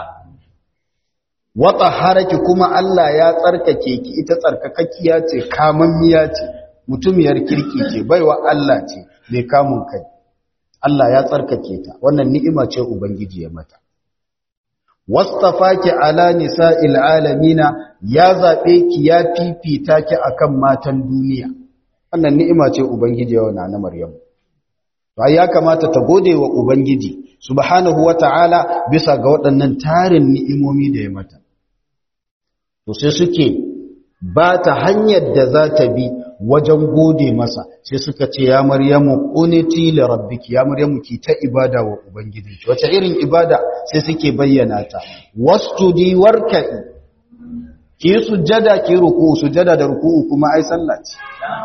wata haraki kuma Allah ya tsarkake ki ita tsarkakakkiya ce kamammiya ce mutumiyar kirki ce baiwa Allah ce mai kamun kai Allah ya tsarkake ta wannan ni'ima ce ubangiji ya mata wastafaki ala nisa'il alamina ya zabe ki ya fifita ki akan matan duniya wannan ni'ima ce ubangiji ya wana na Maryam to ya kamata ta gode wa ubangiji subhanahu wata'ala bisa ga waɗannan tarin ni'imomi da ya mata to sai suke ba ta hanyar da za ta bi wajen gode masa sai suka ce ya maryamu quniti li rabbiki ya maryamu ki ta ibada wa ubangijinki wace irin ibada sai suke bayyana ta wasjudi warka'i ki sujjada ki ruku sujjada da ruku kuma ai sallah ce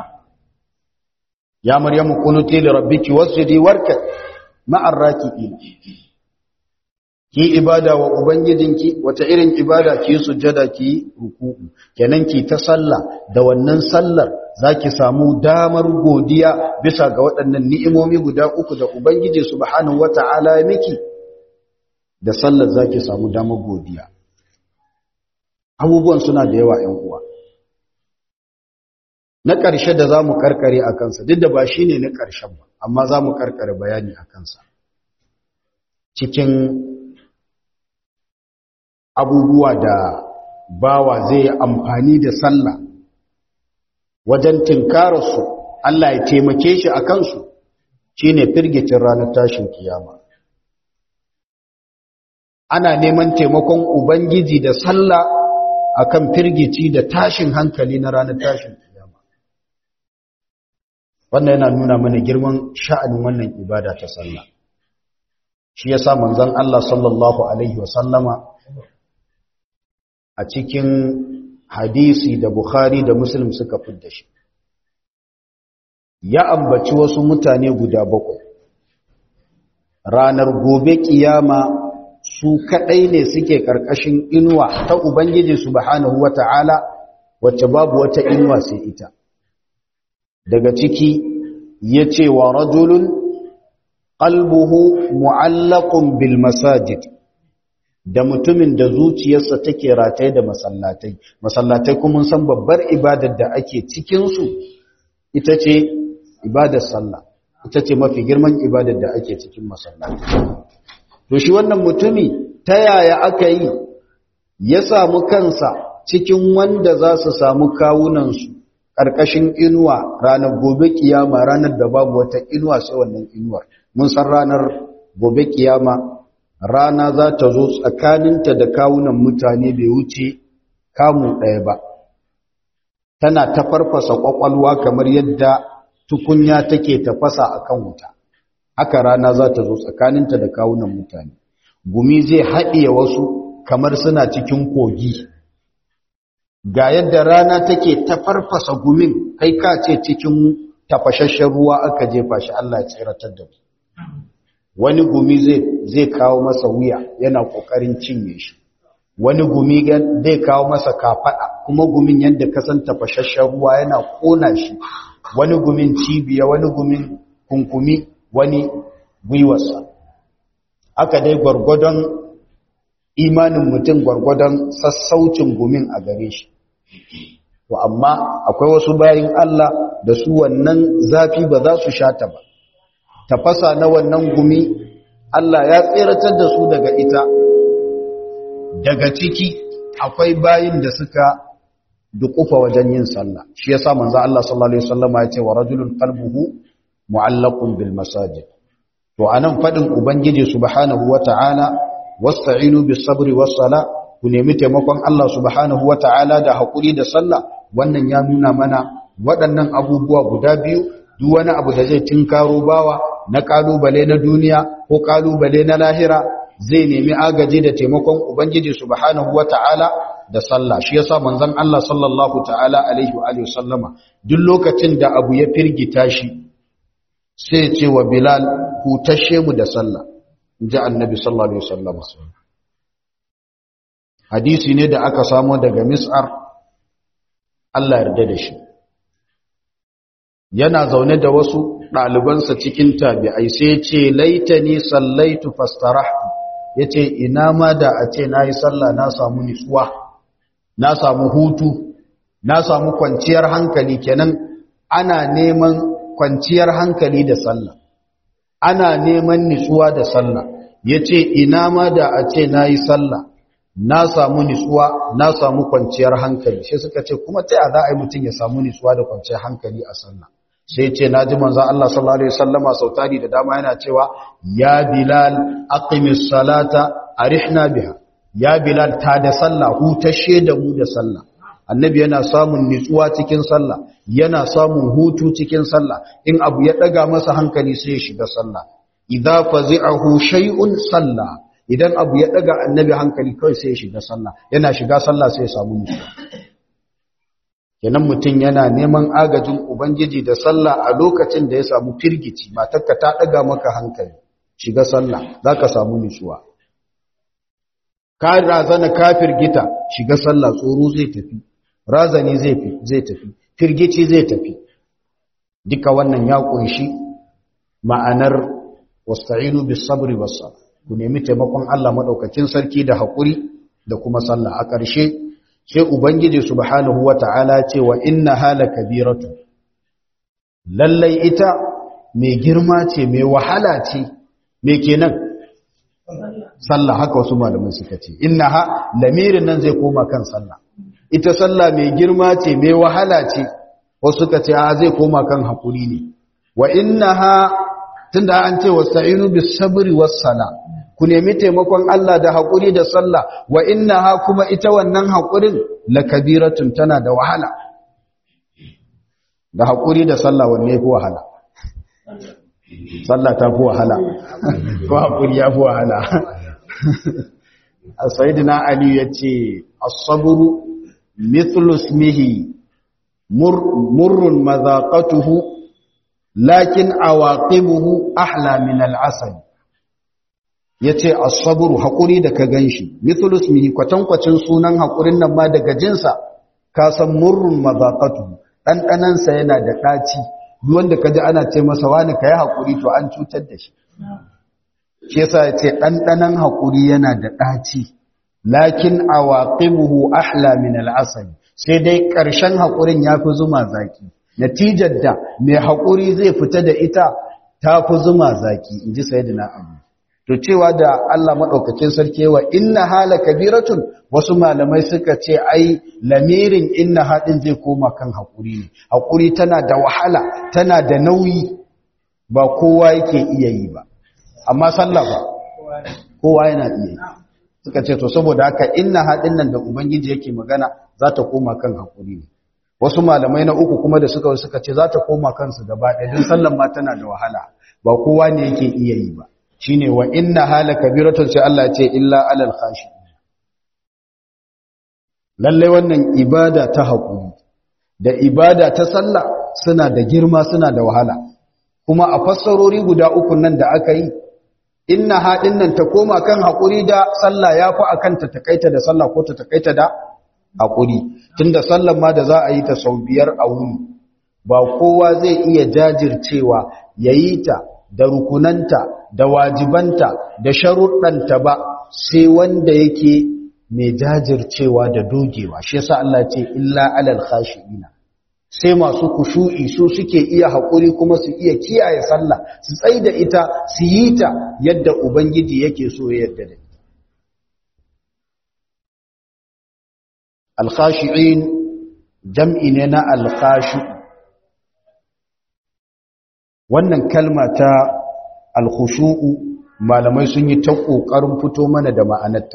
ya maryamu quniti li rabbiki wasjudi warka'i ma'ar raki'in ki ibada wa ubangijinki wata irin ibada ki sujjada ki ruku'u kenan ki ta sallah da wannan sallar zaki samu damar godiya bisa ga waɗannan ni'imomi guda uku da ubangiji subhanahu wata'ala ya miki da sallar zaki samu damar godiya abubuwan suna da yawa 'yan uwa na ƙarshe da zamu karkare a kansa duk da ba shine na ƙarshen ba amma zamu karkare bayani a kansa cikin abubuwa da bawa zai amfani da sallah wajen tinkararsu Allah ya taimake shi a kansu shi ne firgicin ranar tashin kiyama ana neman taimakon ubangiji da sallah akan firgici da tashin hankali na ranar tashin kiyama wannan yana nuna mana girman sha'anin wannan ibada ta sallah shi yasa manzon Allah sallallahu alaihi wasallama a cikin hadisi da Bukhari da Muslim suka fidda shi ya ambaci wasu mutane guda bakwai ranar gobe kiyama su kadai ne suke karkashin inuwa ta ubangiji subhanahu wata'ala wacce babu wata inuwa sai ita daga ciki yace wa rajulun qalbuhu mu'allaqun bil masajid da mutumin da zuciyarsa take rataye da masallatai masallatai kuma san babbar ibadar da ake cikin su ita ce ibadar sallah ita ce mafi girman ibadar da ake cikin masallatai to shi wannan mutumi ta yaya aka yi ya samu kansa cikin wanda za su samu kawunansu ƙarƙashin inuwa ranar gobe kiyama ranar da babu wata inuwa sai wannan inuwar mun san ranar gobe kiyama rana za ta zo tsakaninta da kawunan mutane bai wuce kamu ɗaya ba tana ta farfasa ƙwaƙwalwa kamar yadda tukunya take tafasa a kan wuta haka rana za ta zo tsakaninta da kawunan mutane gumi zai haɗiye wasu kamar suna cikin kogi ga yadda rana take ta farfasa gumin kai ka ce cikin tafashashen ruwa aka jefa shi Allah ya tsiratar da mu wani gumi zai kawo masa wuya yana kokarin cinye shi wani gumi zai kawo masa kafada kuma gumin yadda kasan tafashashen ruwa yana kona shi wani gumin cibiya wani gumin kunkumi wani gwiwarsa aka dai gwargwadon imanin mutum gwargwadon sassaucin gumin a gare shi to amma akwai wasu bayin Allah da su wannan zafi ba za su shata ba tafasa na wannan gumi Allah ya tseratar da su daga ita daga ciki akwai bayin da suka dukufa wajen yin sallah shi yasa manzo Allah sallallahu alaihi wasallam ya ce wa rajulun qalbuhu mu'allaqun bil masajid to anan fadin ubangiji subhanahu wata'ala wasta'inu bis sabri was sala ku nemi taimakon Allah subhanahu wata'ala da hakuri da sallah wannan ya nuna mana waɗannan abubuwa guda biyu duk wani abu da zai tinkaro bawa na kalubale na duniya ko kalubale na lahira zai nemi agaji da taimakon ubangiji subhanahu wata'ala da sallah shi yasa manzon Allah sallallahu ta'ala alaihi wa alihi sallama duk lokacin da abu ya firgita shi sai ce wa Bilal hutashe mu da sallah inji annabi sallallahu alaihi wasallama hadisi ne da aka samo daga Mis'ar Allah yarda da shi yana zaune da wasu ɗalibansa cikin tabi'ai sai ce laitani sallaitu fastarahtu yace ina ma da a ce nayi sallah na samu nutsuwa na samu hutu na samu kwanciyar hankali kenan ana neman kwanciyar hankali da sallah ana neman nutsuwa da sallah yace ina ma da a ce nayi sallah na samu nutsuwa na samu kwanciyar hankali sai suka ce kuma ta za a yi mutum ya samu nutsuwa da kwanciyar hankali a sallah sai ce na ji manzan Allah sallallahu Alaihi wasallama sau tari da dama yana cewa ya bilal aqimis salata arihna biha ya bilal ta da sallah hutashe da mu da sallah annabi yana samun nutsuwa cikin sallah yana samun hutu cikin sallah in abu ya daga masa hankali sai ya shiga sallah idza fazi'ahu shay'un sallah idan abu ya daga annabi hankali kawai sai ya shiga sallah yana shiga sallah sai ya samu nutsuwa kenan mutum yana neman agajin ubangiji da sallah a lokacin da ya samu firgici matarka ta daga maka hankali shiga sallah zaka samu nutsuwa ka razana ka firgita shiga sallah tsoro zai tafi razani zai zai tafi firgici zai tafi duka wannan ya kunshi ma'anar wasta'inu bis sabri was ku nemi taimakon Allah madaukakin sarki da hakuri da kuma sallah a ƙarshe sai ubangiji subhanahu wata'ala ce wa inna hala kabiratu lallai ita mai girma ce mai wahala ce mai kenan sallah haka wasu malamai suka ce innaha lamirin nan zai koma kan sallah ita sallah mai girma ce mai wahala ce wasu suka ce a zai koma kan hakuri ne wa innaha tunda an ce wasta'inu bis sabri was sala ku nemi taimakon Allah da haƙuri da sallah wa innaha kuma ita wannan haƙurin lakabiratun tana da wahala da haƙuri da sallah wanne fi wahala sallah ta fi wahala ko haƙuri ya fi wahala sayyidina ali ya ce as-sabru mithlu ismihi murrun madhaqatuhu lakin awaqibuhu ahla min al-asal ya ce asaburu haƙuri da ka gan shi mitulus mihi kwatankwacin sunan haƙurin nan ma daga jinsa ka san murrun mazaƙatu ɗanɗanansa yana da ɗaci wanda ka ji ana ce masa wani ka yi haƙuri to an cutar da shi shi yasa ya ce ɗanɗanan haƙuri yana da ɗaci lakin a waƙibuhu ahla min al'asali sai dai ƙarshen haƙurin ya fi zuma zaki natijar da mai haƙuri zai fita da ita ta fi zuma zaki in ji sayidina abu to cewa da Allah maɗaukacin sarki wa inna hala kabiratun wasu malamai suka ce ai lamirin inna haɗin zai koma kan haƙuri ne haƙuri tana da wahala tana da nauyi ba kowa yake iya yi ba amma sallah ba kowa yana iya yi suka ce to saboda haka inna haɗin nan da ubangiji yake magana za ta koma kan haƙuri ne wasu malamai na uku kuma da suka suka ce za ta koma kansu gaba ɗaya don sallan ma tana da wahala ba kowa ne yake iya yi ba shine wa inna hala kabiratun sai Allah ce illa alal khashi lalle wannan ibada ta haƙuri da ibada ta sallah suna da girma suna da wahala kuma a fassarori guda uku nan da aka yi inna haɗin nan ta koma kan haƙuri da sallah ya fi akan ta takaita da sallah ko ta takaita da haƙuri tunda sallan ma da za a yi ta sau biyar a wuni ba kowa zai iya jajircewa ya yi ta da rukunanta da wajibanta da sharuɗanta ba sai wanda yake mai jajircewa da dogewa shi yasa Allah ce illa alal khashiina sai masu kushu'i su suke iya haƙuri kuma su iya kiyaye sallah su tsai da ita su yi ta yadda ubangiji yake so ya yadda da ita alkhashi'in jam'i ne na alkhashi wannan kalma ta alkhushu'u malamai sun yi ta ƙoƙarin fito mana da ma'anarta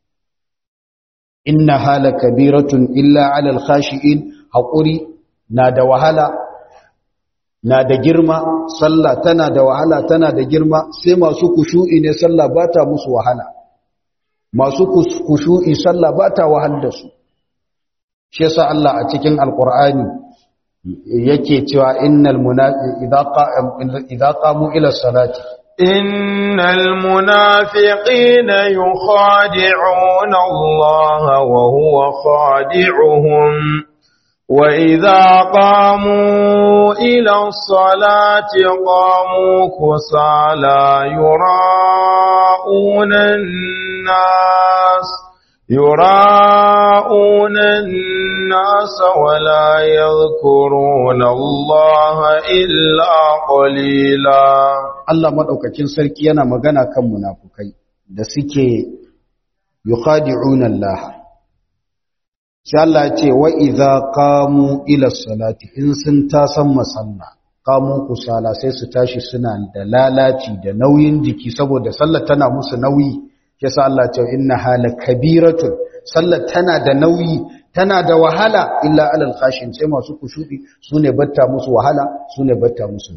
inna hala kabiratun illa ala alkhashi'in haƙuri na da wahala na da girma sallah tana da wahala tana da girma sai masu kushu'i ne sallah ba ta musu wahala masu kushu'i sallah ba ta wahal da su shi yasa Allah a cikin alqur'ani yake cewa innal munafiqina idza qamu ila salati innal munafiqina yukhadi'una Allah wa huwa khadi'uhum وإذا قاموا إلى الصلاة قاموا كسالى يراءون الناس يراءون الناس ولا يذكرون الله إلا قليلا Allah madaukakin sarki yana magana kan munafukai da suke yukhadi'una Allah sai Allah ya ce wa idza qamu ila salati in sun tasan masalla qamu kusala sai su tashi suna da lalaci da nauyin jiki saboda sallar tana musu nauyi yasa Allah ya ce inna hala kabiratun sallar tana da nauyi tana da wahala illa alal khashin sai masu kushudi sune batta musu wahala sune batta musu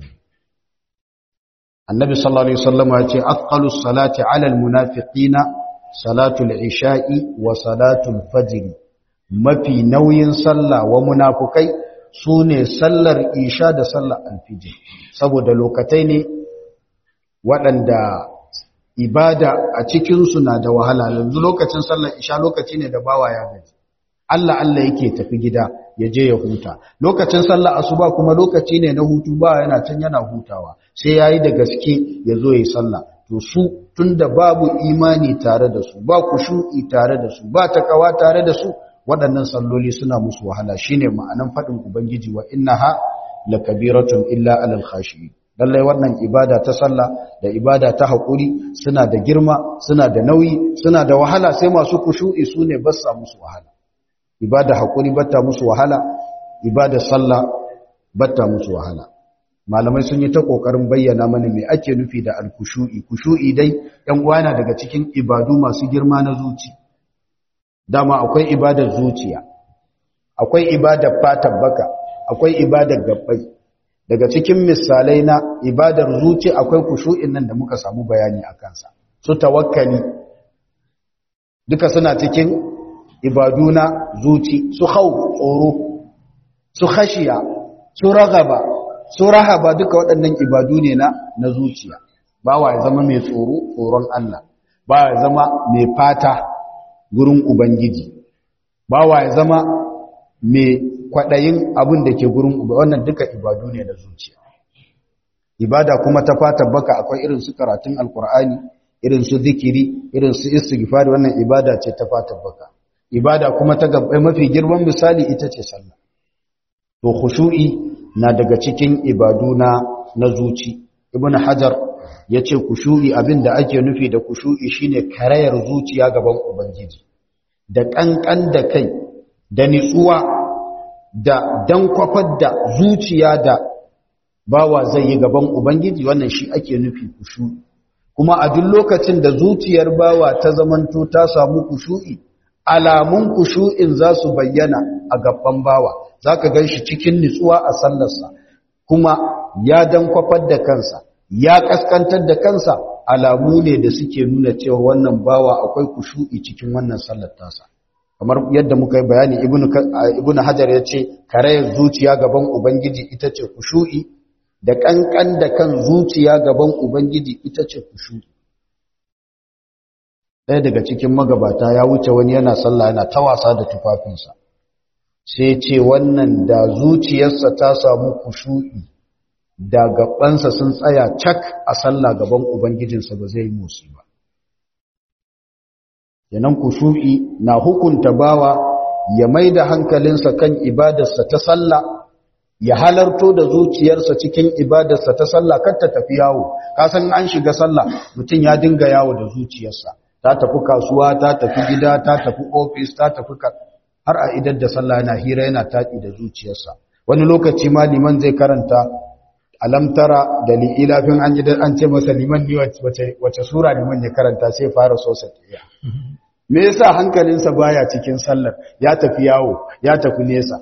annabi sallallahu alaihi wasallam ya ce aqallus salati alal munafiqina salatul isha'i wa salatul fajr mafi nauyin sallah wa munafukai su ne sallar isha da sallar alfijir saboda lokatai ne waɗanda ibada a cikinsu na da wahala yanzu lokacin sallar isha lokaci ne da bawa ya gaji Allah Allah yake tafi gida ya je ya huta lokacin sallar asuba kuma lokaci ne na hutu ba yana can yana hutawa sai yayi da gaske ya zo yi sallah to su tunda babu imani tare da su ba kushu'i tare da su ba takawa tare da su waɗannan salloli suna musu wahala shine ma'anan faɗin ubangiji wa innaha lakabiratun illa alal khashiyin lallai wannan ibada ta sallah da ibada ta haƙuri suna da girma suna da nauyi suna da wahala sai masu kushu'i su ne ba sa musu wahala ibada haƙuri batta musu wahala ibada sallah batta musu wahala malamai sun yi ta ƙoƙarin bayyana mana me ake nufi da alkushu'i kushu'i dai ɗan uwana daga cikin ibadu masu girma na zuci dama akwai ibadar zuciya akwai ibadar fatan baka akwai ibadar gabbai daga cikin misalai na ibadar zuci akwai kushu'in nan da muka samu bayani a kansa su tawakkali duka suna cikin ibadu na zuci su hau tsoro su khashiya su ragaba su rahaba duka waɗannan ibadu ne na na zuciya bawa ya zama mai tsoro tsoron Allah bawa ya zama mai fata gurin ubangiji bawa ya zama mai kwaɗayin abin da ke gurin uba wannan duka ibadu ne na zuciya ibada kuma ta fata baka akwai irin su karatun alkur'ani irin su zikiri irin su istighfari wannan ibada ce ta fata baka ibada kuma ta gabbai mafi girman misali ita ce sallah to khushu'i na daga cikin ibadu na na zuci ibnu hajar yace khushu'i abinda ake nufi da khushu'i shine karayar zuciya gaban ubangiji da kankan da kai da nitsuwa da dan kwafar da zuciya da bawa zai yi gaban ubangiji wannan shi ake nufi kushu'i kuma a duk lokacin da zuciyar bawa ta zamanto ta samu kushu'i alamun kushu'in za su bayyana a gaban bawa za ka gan shi cikin nitsuwa a sallarsa kuma ya dan kwafar da kansa ya kaskantar da kansa alamu ne da suke nuna cewa wannan bawa akwai kushu'i cikin wannan sallar tasa kamar yadda muka yi bayani ibnu hajar ya ce karayar zuciya gaban ubangiji ita ce kushu'i da kankan da kan zuciya gaban ubangiji ita ce kushu'i ɗaya daga cikin magabata ya wuce wani yana sallah yana ta wasa da tufafinsa sai ce wannan da zuciyarsa ta samu kushu'i da gabansa sun tsaya cak a sallah gaban ubangijinsa ba zai musu ba yanan kushu'i na hukunta bawa ya mai da hankalinsa kan ibadarsa ta sallah ya halarto da zuciyarsa cikin ibadarsa ta sallah kar ta tafi yawo kasan an shiga sallah mutum ya dinga yawo da zuciyarsa ta tafi kasuwa ta tafi gida ta tafi ofis ta tafi har a idar da sallah yana hira yana taɗi da zuciyarsa wani lokaci ma liman zai karanta alamtara da li'ilafin an yi an ce masa liman ni wace sura liman ya karanta sai fara so sa me yasa hankalinsa baya cikin sallar ya tafi yawo ya tafi nesa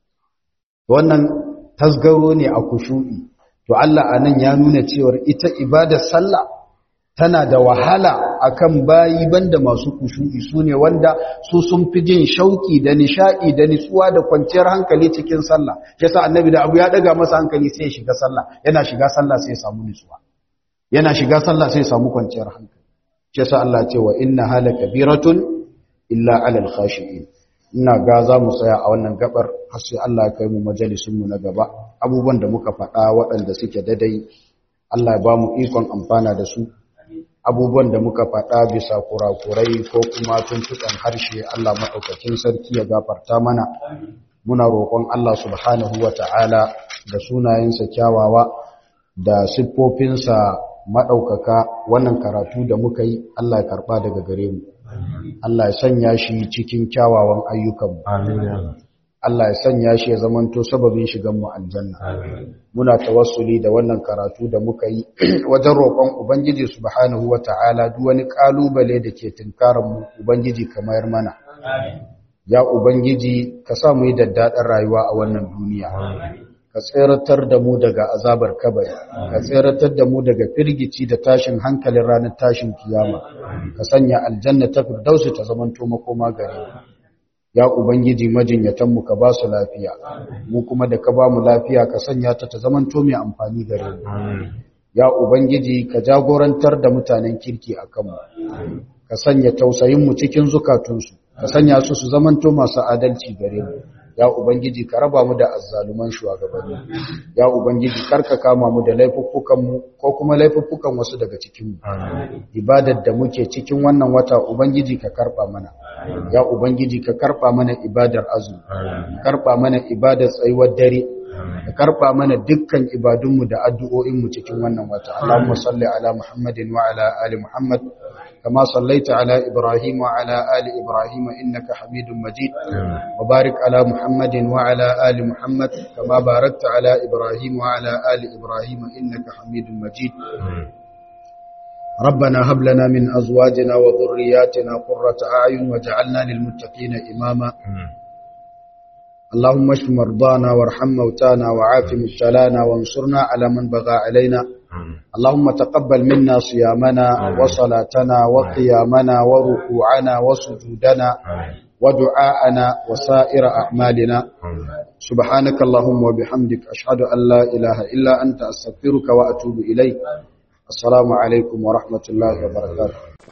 wannan tasgaro ne a kushu'i to Allah anan ya nuna cewa ita ibadar sallah tana da wahala akan bayi banda masu kushu'i sune wanda su sun fi jin shauki da nishadi da nitsuwa da kwanciyar hankali cikin sallah yasa annabi da abu ya daga masa hankali sai ya shiga sallah yana shiga sallah sai ya samu nitsuwa yana shiga sallah sai ya samu kwanciyar hankali yasa Allah ce wa inna hala kabiratun illa alal khashi'in ina ga za mu tsaya a wannan gabar har sai Allah ya kai mu majalisun mu na gaba abubuwan da muka faɗa waɗanda suke dadai Allah ya ba mu ikon amfana da su abubuwan da muka faɗa bisa kurakurai ko kuma tuntuɓen harshe Allah maɗaukakin sarki ya gafarta mana muna roƙon Allah subhanahu wa ta'ala da sunayensa kyawawa da siffofinsa maɗaukaka wannan karatu da muka yi Allah ya karɓa daga gare mu Allah ya sanya shi cikin kyawawan ayyukanmu Allah ya sanya shi ya zamanto sababin shigan mu aljanna muna tawassuli da wannan karatu da muka yi wajen roƙon ubangiji subhanahu wata'ala duk wani kalubale da ke tunkarar mu ubangiji kamar mana ya ubangiji ka sa mu yi daddaɗar rayuwa a wannan duniya ka tseratar da mu daga azabar kabari ka tseratar da mu daga firgici da tashin hankalin ranar tashin kiyama ka sanya aljanna ta firdausi ta zamanto makoma gare mu ya ubangiji majinyatanmu ka ba su lafiya mu kuma da ka ba mu lafiya ka sanya ta ta zamanto mai amfani gare mu ya ubangiji ka jagorantar da mutanen kirki a kanmu ka sanya tausayinmu cikin zukatunsu ka sanya su su zamanto masu adalci gare mu ya ubangiji ka raba mu da azzaluman shugabanni ya ubangiji karka kama mu da laifuffukan mu ko kuma laifuffukan wasu daga cikin mu ibadar da muke cikin wannan wata ubangiji ka karba mana ya ubangiji ka karba mana ibadar azumi karba mana ibadar tsayuwar dare ka karba mana dukkan ibadunmu da addu'o'inmu cikin wannan wata Allahumma salli ala Muhammadin wa ala ali Muhammad كما صليت على إبراهيم وعلى آل إبراهيم إنك حميد مجيد وبارك على محمد وعلى آل محمد كما باركت على إبراهيم وعلى آل إبراهيم إنك حميد مجيد ربنا هب لنا من أزواجنا وذرياتنا قرة أعين وجعلنا للمتقين إماما اللهم اشف مرضانا وارحم موتانا وعاف مبتلانا وانصرنا على من بغى علينا اللهم تقبل منا صيامنا وصلاتنا وقيامنا وركوعنا وسجودنا ودعاءنا وسائر أعمالنا سبحانك اللهم وبحمدك أشهد أن لا إله إلا أنت أستغفرك وأتوب إليك السلام عليكم ورحمة الله وبركاته